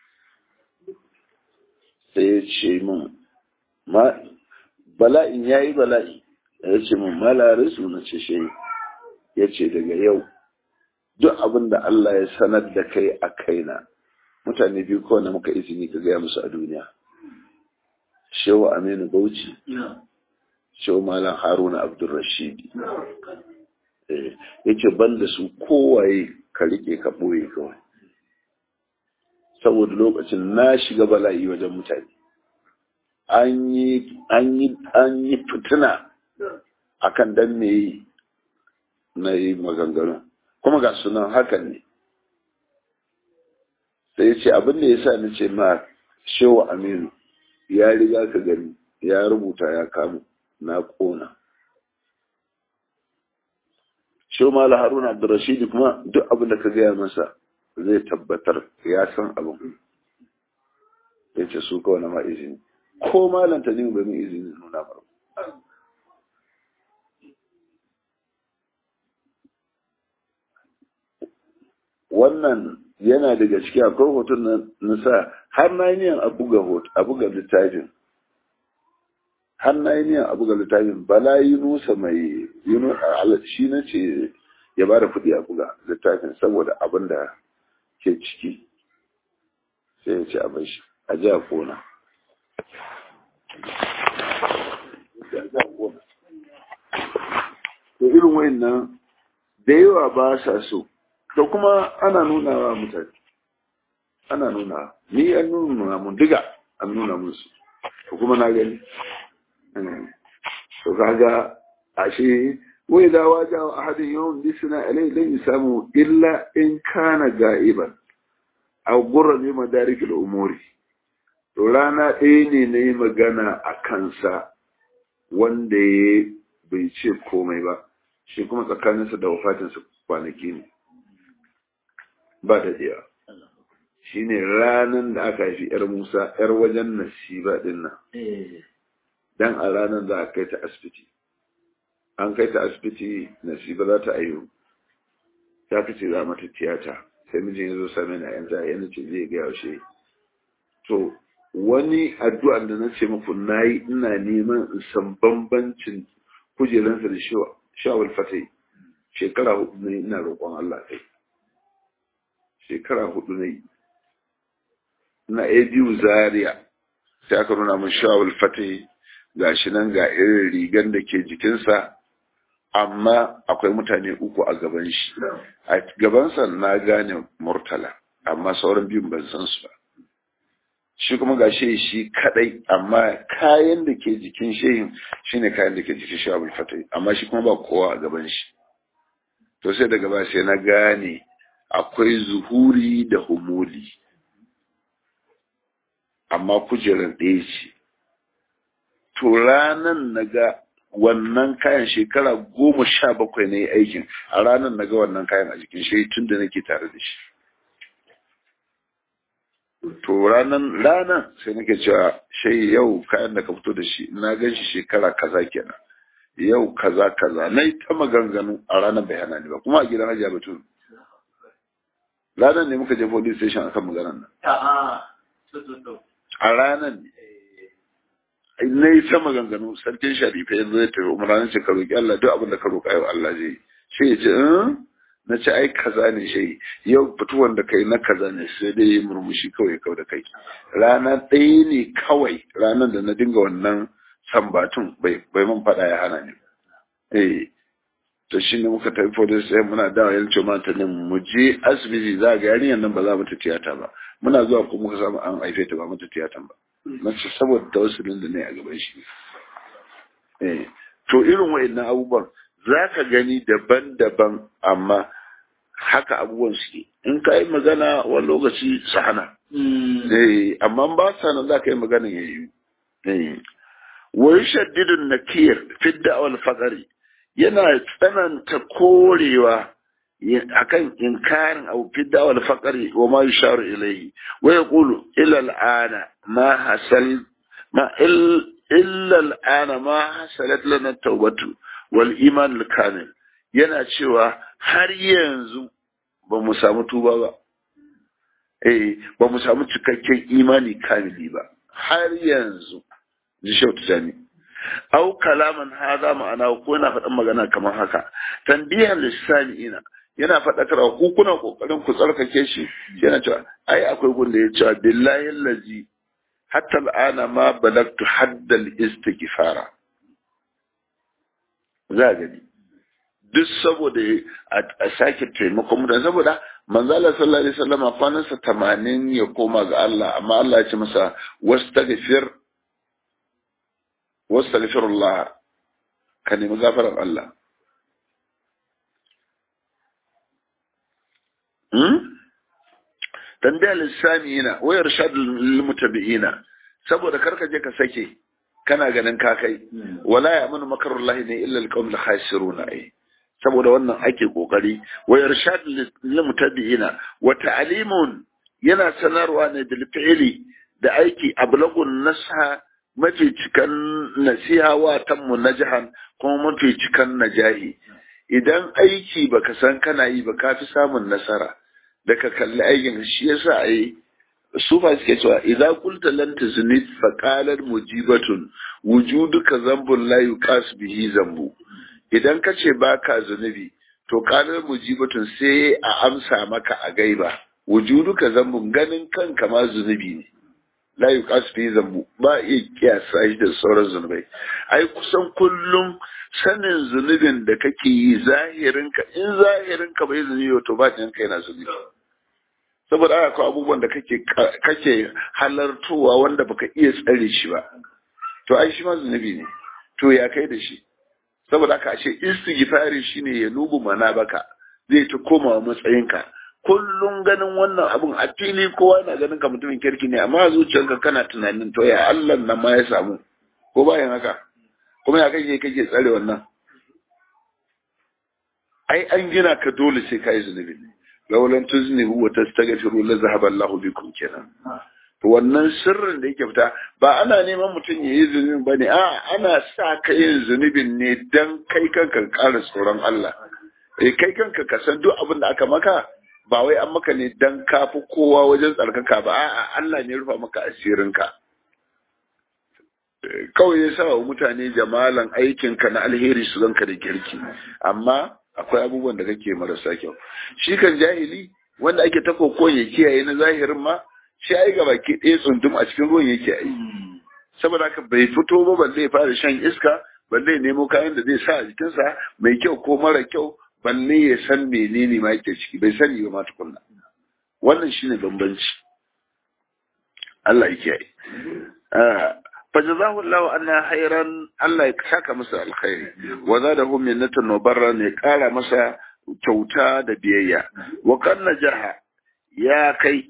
Speaker 1: sai ya ce min ma bala'in ya yi bala'i ya ce min malarisu na ce shayi ya ce daga yau duk abin da Allah ya sanar da kai a kaina mutane biyu kawai na muka izini ka gaya musu a duniya shehu aminu bauchi shehu malam haruna abdulrashidi ya ce ban da su kowaye ka rike ka ɓoye kawai saboda lokacin na shiga bala'i wajen mutane an yi fitina akan dan me na yi maganganu kuma ga sunan hakan ne sai ya ce abin da ya sa ni ce ma shewa aminu ya riga ka gani ya rubuta ya kamu na kona shewa mala haruna abdurrashidi kuma duk abin da ka gaya masa zai tabbatar ya san abin ya ce su kawai na ma izini ko malanta ne ba mai izini nuna ba wannan yana daga ciki akwai hoton na sa har na yi niyan a buga littafin har na yi niyan a buga littafin bala yi nusa mai shi na ce ya ba da kuɗi a buga littafin saboda abin da ke ciki sai ya ce a bashi a ji a kona to irin wayannan da yawa ba sa so to kuma ana nuna wa mutane ana nuna ni an nuna mun diga an nuna musu to kuma na gani to kaga ashe wai da waja ahadin yawan bisina alai lan samu illa in kana ga'iban aw gurra ne madarikul umuri to rana ɗaya ne na yi magana a kansa wanda ya bai ce komai ba shi kuma tsakaninsa da wafatinsa kwanaki ne ba da ɗaya shi ne ranar da aka haifi ‘yar Musa ‘yar wajen nasiba ɗin nan dan a ranar za a kai ta asibiti an kai ta asibiti nasiba za ta ayyu ta kace za mata tiyata sai mijin ya zo same ni a yanzu a yana ce zai gaya shi to wani addu'an da na ce muku na yi ina neman in san bambancin kujeransa da shawar fatai shekara hudu ne ina roƙon Allah kai shekara hudu ne na a biyu zaria sai aka nuna min shawar fatai ga shi nan ga irin rigan da ke jikinsa amma akwai mutane uku a gaban shi a gabansa na gane murtala amma sauran biyun ban san su ba shi kuma ga shi shi kadai amma kayan da ke jikin shehin shine kayan da ke jikin shi abul fatai amma shi kuma ba kowa a gaban shi to sai daga ba sai na gane akwai zuhuri da humuli amma kujerar ɗaya ce to ranan na ga wannan kayan shekara goma sha bakwai na yi aikin a ranar na ga wannan kayan a jikin shi tun da nake tare da shi to ranan ranan sai nake cewa shai yau kayan da ka fito da shi na gan shi shekara kaza kenan yau kaza kaza na yi ta maganganu a ranar bayana ne ba kuma a gidan hajiya batun ranar ne muka je police station akan maganar nan a ranar ne na yi ta maganganu sarkin sharifa yanzu ya tafi umarnin ce ka roƙi Allah duk abin da ka roƙa yau Allah zai shi ya ce na ce ai kaza ne shi yau fituwan da kai na kaza ne sai dai yi murmushi kawai kawai da kai rana ɗaya ne kawai ranar da na dinga wannan sambatun bai bai man faɗa ya hana ni eh to shi ne muka tafi police sai muna dawo yan ce mata ne mu je asibiti za ga yarinyar nan ba za mu ta tiyata ba muna zuwa ko muka samu an haife ta ba mata tiyatan ba na ce saboda tawassulin da ne a gaban shi eh to irin wayannan abubuwan za ka gani daban-daban amma haka abubuwan suke in ka yi magana wani lokaci su hana eh amma ba sa nan za ka yi magana ya yi eh wa yushaddidun nakir fi da'wal faqari yana tsananta korewa akan inkarin abu fi da'wal faqari wa ma yusharu ilayhi wa yaqulu ila al'ana ma hasal ma illa al'ana ma hasalat lana tawbatu wal iman al-kamil yana cewa har yanzu ba mu samu tuba ba eh ba mu samu cikakken imani kamili ba har yanzu ji shautu jami au kalaman haza ma'ana ko yana faɗin magana kamar haka tanbihan lissani'ina yana faɗakarwa ku kuna kokarin ku tsarkake shi yana cewa ai akwai gunda ya cewa billahi allazi hatta al'ana ma balagtu haddal istighfara za a gani duk saboda a sake taimakon mutane saboda manzala sallallahu alaihi wasallam kwanansa tamanin ya koma ga Allah amma Allah ya ce masa wastaghfir wastaghfirullah ka nemi gafarar Allah hmm tambaya lissani yana wayar shadul mutabi'ina saboda karka je ka sake kana ganin ka kai wala ya amanu makarullahi ne illa alqawmul khasiruna ai saboda wannan ake kokari wa irshad lil mutabi'ina wa ta'limun yana sanarwa ne bil fi'li da aiki ablagun nasha mafi cikan nasiha wa tammu najahan kuma mafi cikan najahi idan aiki baka san kana yi ba ka fi samun nasara da ka kalli aikin shi yasa ai sufa suke cewa idza qulta lan tuzni fa qalat mujibatun wujuduka zambun la yuqas bihi zambu idan ka ce baka zunubi to qalat mujibatun sai a amsa maka a gaiba wujuduka zambun ganin kanka ma zunubi ne la yuqas fi zambu ba iya kiyasa shi da sauran zunubai ai kusan kullum sanin zunubin da kake yi zahirinka in zahirinka bai zunubi to ba ka yana zunubi saboda haka akwai abubuwan da kake kake halartowa wanda baka iya tsare shi ba to ai shi ma zunubi ne to ya kai da shi saboda haka ashe istighfari shine ya nubu mana baka zai ta komawa matsayinka kullum ganin wannan abun a fili kowa na ganin ka mutumin kirki ne amma zuciyarka kana tunanin to ya Allah nan ma ya samu ko bayan haka kuma ya kake kake tsare wannan ai an gina ka dole sai kai zunubi ne laulan tuznihu wa tastaghfiru la zahaba Allahu bikum kenan to wannan sirrin da yake fita ba ana neman mutum ya yi zunubin ba ne a ana sa ka yin zunubin ne dan kai kanka ƙara tsoron Allah eh kai kanka ka san duk abin da aka maka ba wai an maka ne dan ka fi kowa wajen tsarkaka ba a'a Allah ne rufa maka asirinka kawai ya sa wa mutane jamalan aikinka na alheri su zanka da kirki amma akwai abubuwan da kake marasa kyau shi kan jahili wanda ake ta kokon ya kiyaye na zahirin ma shi ai gaba ke ɗaya tsundum a cikin ruwan yake ai saboda haka bai fito ba balle ya fara shan iska balle ya nemo kayan da zai sa a jikinsa mai kyau ko mara kyau balle ya san menene ma yake ciki bai sani ba ma tukunna wannan shine bambanci Allah ya kiyaye fajazahu Allah anna khairan Allah ya saka masa alkhairi wa zadahu minnatan wa barran ya kara masa kyauta da biyayya wa kanna jaha ya kai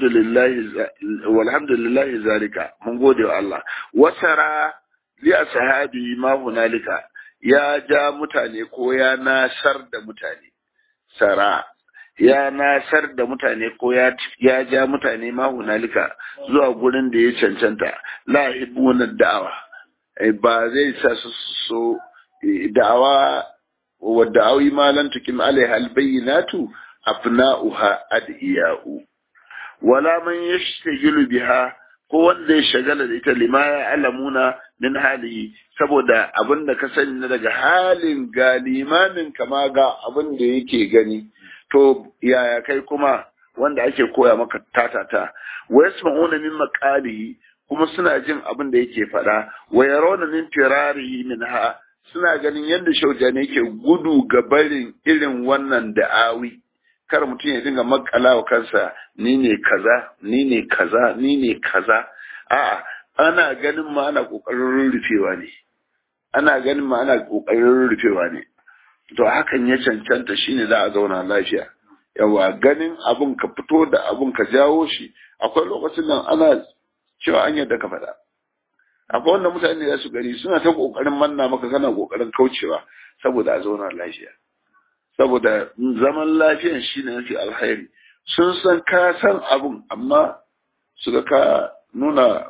Speaker 1: walhamdulillahi zalika mun gode wa Allah wasara li ashabi ma hunalika ya ja mutane ko ya nasar da mutane sara ya nasar da mutane ko ya ya ja mutane ma hunalika zuwa gurin da ya cancanta la ibuna da'awa ba zai sa su so da'awa wa da'awi ma lan tukim alaiha albayyinatu afna'uha adiya'u wala man yashtagilu biha ko wanda ya shagala da ita lima ya alamuna min halihi saboda abin da ka sani na daga halin ga limamin kama ga abin da yake gani to yaya kai kuma wanda ake koya maka tatata wa yasma'una min maqalihi kuma suna jin abin da yake faɗa wa yarawna min firarihi minha suna ganin yadda shaujani yake gudu ga barin irin wannan da'awi kar mutum ya dinga makala wa kansa ni ne kaza ni ne kaza ni ne kaza a'a ana ganin ma ana kokarin rufewa ne ana ganin ma ana kokarin rufewa ne to hakan ya cancanta shine za a zauna lafiya yawa ganin abun ka fito da abun ka jawo shi akwai lokacin nan ana cewa an yadda ka faɗa akwai wanda mutane za su gari suna ta kokarin manna maka kana kokarin kaucewa saboda a zauna lafiya saboda zaman lafiyan shi ne mafi alkhairi sun san ka san abun amma su ga ka nuna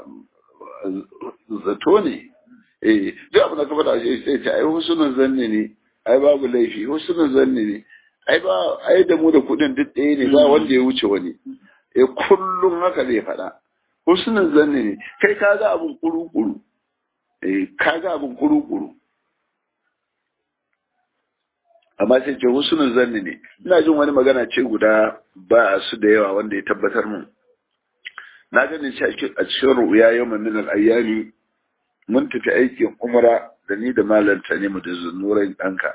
Speaker 1: zato ne eh duk abin da ka faɗa shi sai ce ai husnul zanni ne ai babu laifi husnul zanni ne ai ba ai da mu da kudin duk ɗaya ne ba wanda ya wuce wani eh kullum haka zai faɗa husnul zanni ne kai ka ga abun kuru-kuru eh ka ga abun kuru-kuru amma sai ce husnul zanni ne ina jin wani magana ce guda ba su da yawa wanda ya tabbatar mun na gani shi a cikin ru'ya yau min al-ayyami mun tafi aikin umra da ni da malam Tanimu da zunuran ɗanka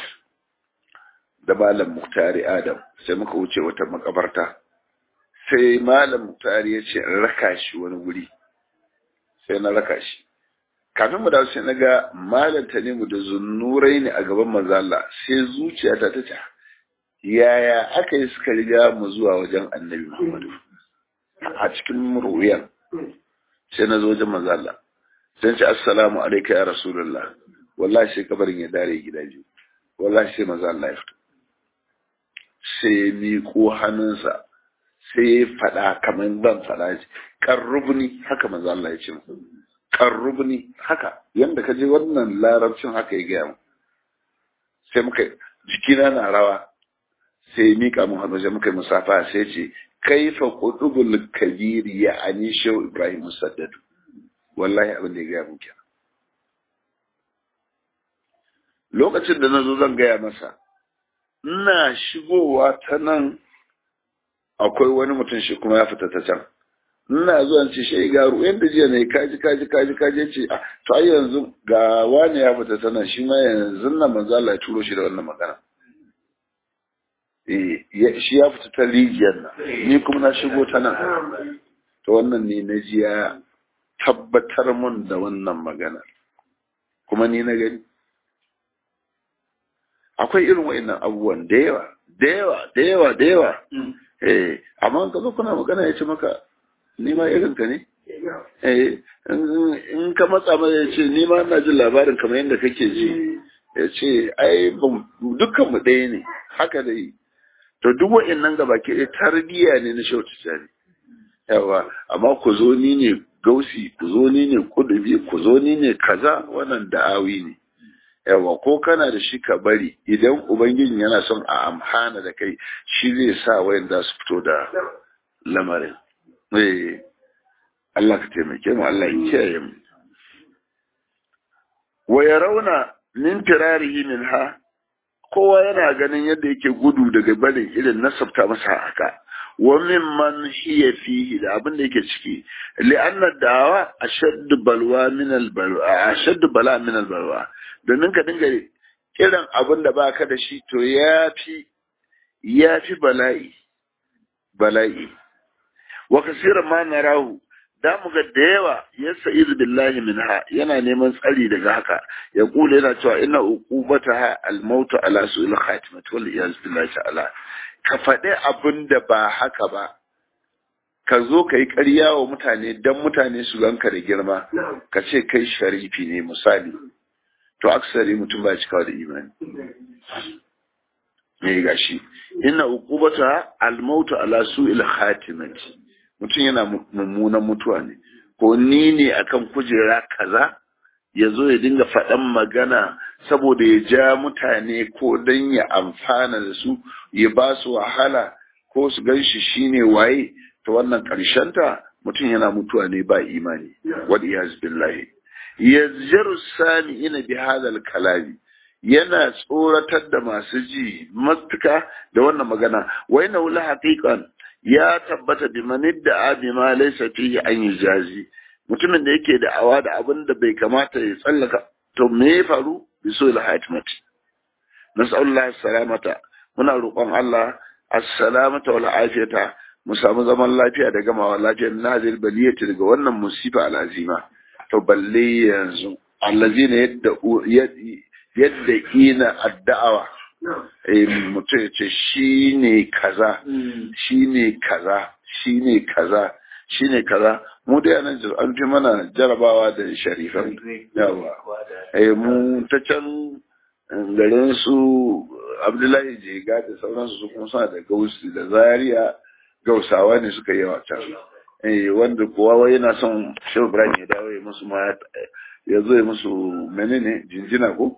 Speaker 1: da malam Muktari Adam sai muka wuce wata makabarta sai malam Muktari ya ce in raka shi wani wuri sai na raka shi kafin mu dawo sai na ga malam Tanimu da zunurai ne a gaban manzo Allah sai zuciyata ta ce yaya aka yi suka riga mu zuwa wajen Annabi Muhammadu a cikin ru'yan sai na zo wajen manzo Allah sai ce assalamu alayka ya rasulullah wallahi sai kabarin ya dare gida biyu wallahi sai manzo Allah ya fito sai miƙo hannunsa sai ya faɗa kamar ban faɗa shi qarrubni haka manzo Allah ya ce mu qarrubni haka yanda ka je wannan larabcin haka ya gaya mu sai muka jikina na rawa sai ya miƙa mu hannu sai muka yi musafa sai ce kaifa qutubul kabir ya ani shehu ibrahim musaddadu wallahi abin da ya gaya mun kenan lokacin da na zo zan gaya masa ina shigowa ta nan akwai wani mutum shi kuma ya fita ta can ina zuwa ce shi garu yadda jiya ne kaji kaji kaji kaji ce a to ai yanzu ga wani ya fita tana shi ma yanzu nan manzo Allah ya turo shi da wannan magana eh shi ya fita ta rijiyar nan ni kuma na shigo ta nan to wannan ne na ji ya tabbatar mun da wannan magana kuma ni na gani akwai irin wa'annan abubuwan da yawa da yawa da yawa da yawa eh amma ka zo kuna magana ya ce maka ni ma irin ka ne eh in ka matsa mai ya ce ni ma ina jin labarin kamar yadda kake ji ya ce ai dukkan mu ɗaya ne haka da yi to duk wa'annan gaba ke tarbiyya ne na shautu tsari yawa amma ku zo ni ne gausi ku zo ni ne kudubi ku zo ni ne kaza wannan da'awi ne yawa ko kana da shi ka bari idan ubangijin yana son a amfana da kai shi zai sa wayan za su fito da lamarin eh Allah ka taimake mu Allah ya kiyaye mu wa yarawna min firarihi minha kowa yana ganin yadda yake gudu daga barin irin nasabta masa haka wa mimman hiya fihi da abin da yake ciki li'anna da'awa ashaddu balwa min al-balwa ashaddu bala min al-balwa domin ka dinga kiran abin da baka da shi to yafi yafi bala'i bala'i wa kaseeran ma narahu da mu ga da yawa ya sa'iz billahi minha yana neman tsari daga haka ya kula yana cewa ina uqubataha al-maut ala su'il khatimati wal iyaz billahi ta'ala ka faɗi abin da ba haka ba ka zo ka yi ƙarya wa mutane don mutane su ganka da girma ka ce kai sharifi ne misali to aksari mutum ba cikawa da imani me gashi ina uqubata al-maut ala su'il khatimati mutum yana mummunan mutuwa ne ko ni ne akan kujera kaza ya zo ya dinga faɗan magana saboda ya ja mutane ko don ya amfana da su ya ba su wahala ko su gan shi shine waye ta wannan ta mutum yana mutuwa ne ba imani wal iyaz billahi yazjaru sami ina bi hadal kalami yana tsoratar da masu ji matuka da wannan magana wai na wula haƙiƙan ya tabbata bi manidda abi ma laysa fihi an yujazi mutumin da yake da awa da abin da bai kamata ya tsallaka to me ya faru bi so ila hatmat nas'alullah salamata muna roƙon Allah as-salamata wal afiyata mu samu zaman lafiya da gamawa lafiya nazil baliyati daga wannan musifa al'azima to balle yanzu allazina yadda yadda ina addawa eh mutum ya ce shine kaza shine kaza shine kaza shine kaza mu da yanan an fi mana jarabawa da sharifan yawa eh mu ta can garin su abdullahi jega da sauransu su kuma suna da gausi da zaria gausawa ne suka yi can eh wanda kowa yana son shehu ibrahim ya dawo ya musu ma ya zo ya musu menene jinjina ko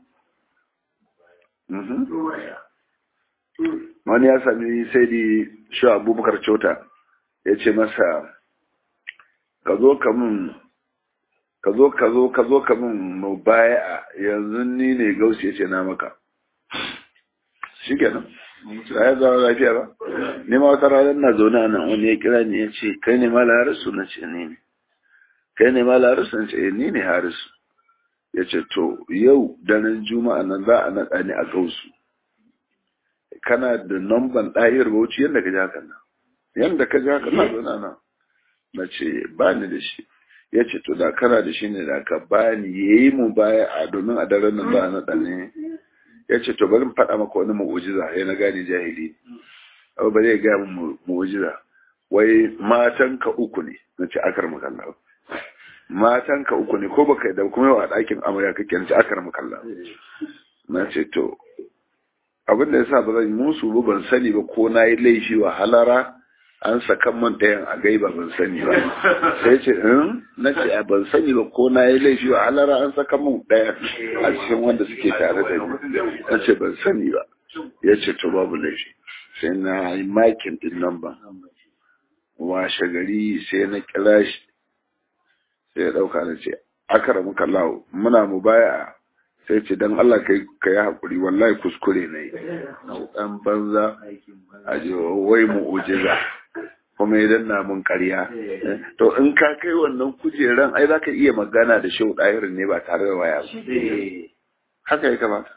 Speaker 1: wani ya sami sai di shi abubakar cota ya ce masa ka zo ka mun ka zo ka zo ka zo ka mun mu baya yanzu ni ne gausi ya ce na maka shi kenan ya zama lafiya ba ni ma wata ranar na zaune a nan wani ya kira ni ya ce kai ne mala harisu na ce ni ne kai ne mala harisu na ce ni ne harisu ya ce to yau daren juma'a nan za a naɗa ni a gausu kana da namban ɗahir bauchi yadda ka ji haka nan yadda ka ji haka na zaune nan na ce ba ni da shi ya ce to da kana da shi ne da ka ba ni ya yi mu baya a domin a daren nan za a naɗa ne ya ce to bari faɗa maka wani mu'ujiza ya na gane jahili abu ba zai gaya min mu'ujiza wai matan ka uku ne na ce akar makalla matan ka uku ne ko baka da kuma yawa a ɗakin amarya kake na ce akar makalla na ce to abin da yasa ba zan musu ba ban sani ba ko na yi laifi wa halara an sakan man ɗayan a gaiba ban sani ba sai ce in na ce ban sani ba ko na yi laifi wa halara an sakan man ɗayan a cikin wanda suke tare da ni na ce ban sani ba ya ce to babu laifi sai na yi makin din nan ba washe gari sai na kira shi sai ya ɗauka na ce akara muka lawo muna mu baya sai ce don Allah ka yi haƙuri wallahi kuskure na yi ɗan banza a wai mu ujiza kuma ya danna mun ƙarya to in ka kai wannan kujeran ai za ka iya magana da shehu ɗahirin ne ba tare da waya ba haka ya kamata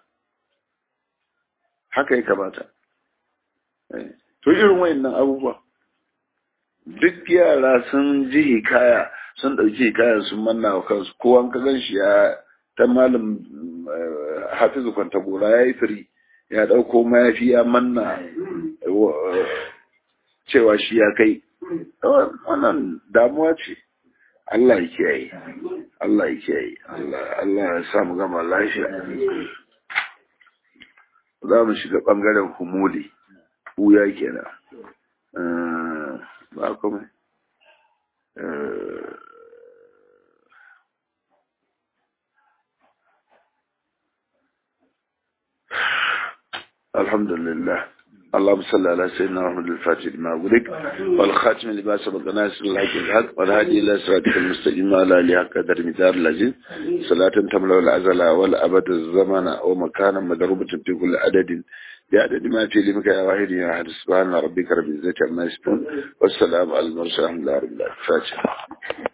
Speaker 1: haka ya kamata to irin wayannan abubuwa duk yara sun ji hikaya sun ɗauki hikaya sun manna wa kansu kowa ka gan shi ya ta malam hafizu kwanta gora ya yi firi ya ɗauko mayafi ya manna cewa shi ya kai wannan damuwa ce Allah ya kiyaye Allah ya kiyaye Allah ya samu gama lafiya za mu shiga ɓangaren humuli wuya kenan ba kuma الحمد لله اللهم صل على سيدنا محمد الفاتح لما أغلق والخاتم لما سبق ناصر الحق الحق والهادي إلى صراطك المستقيم على آله حق قدر مدار العزيز صلاة تملأ العزل والأبد الزمن ومكانا مضروبة في كل عدد بعدد ما في لمك يا واحد يا أحد سبحان ربك رب العزة عما يصفون والسلام على المرسلين الحمد لله رب العالمين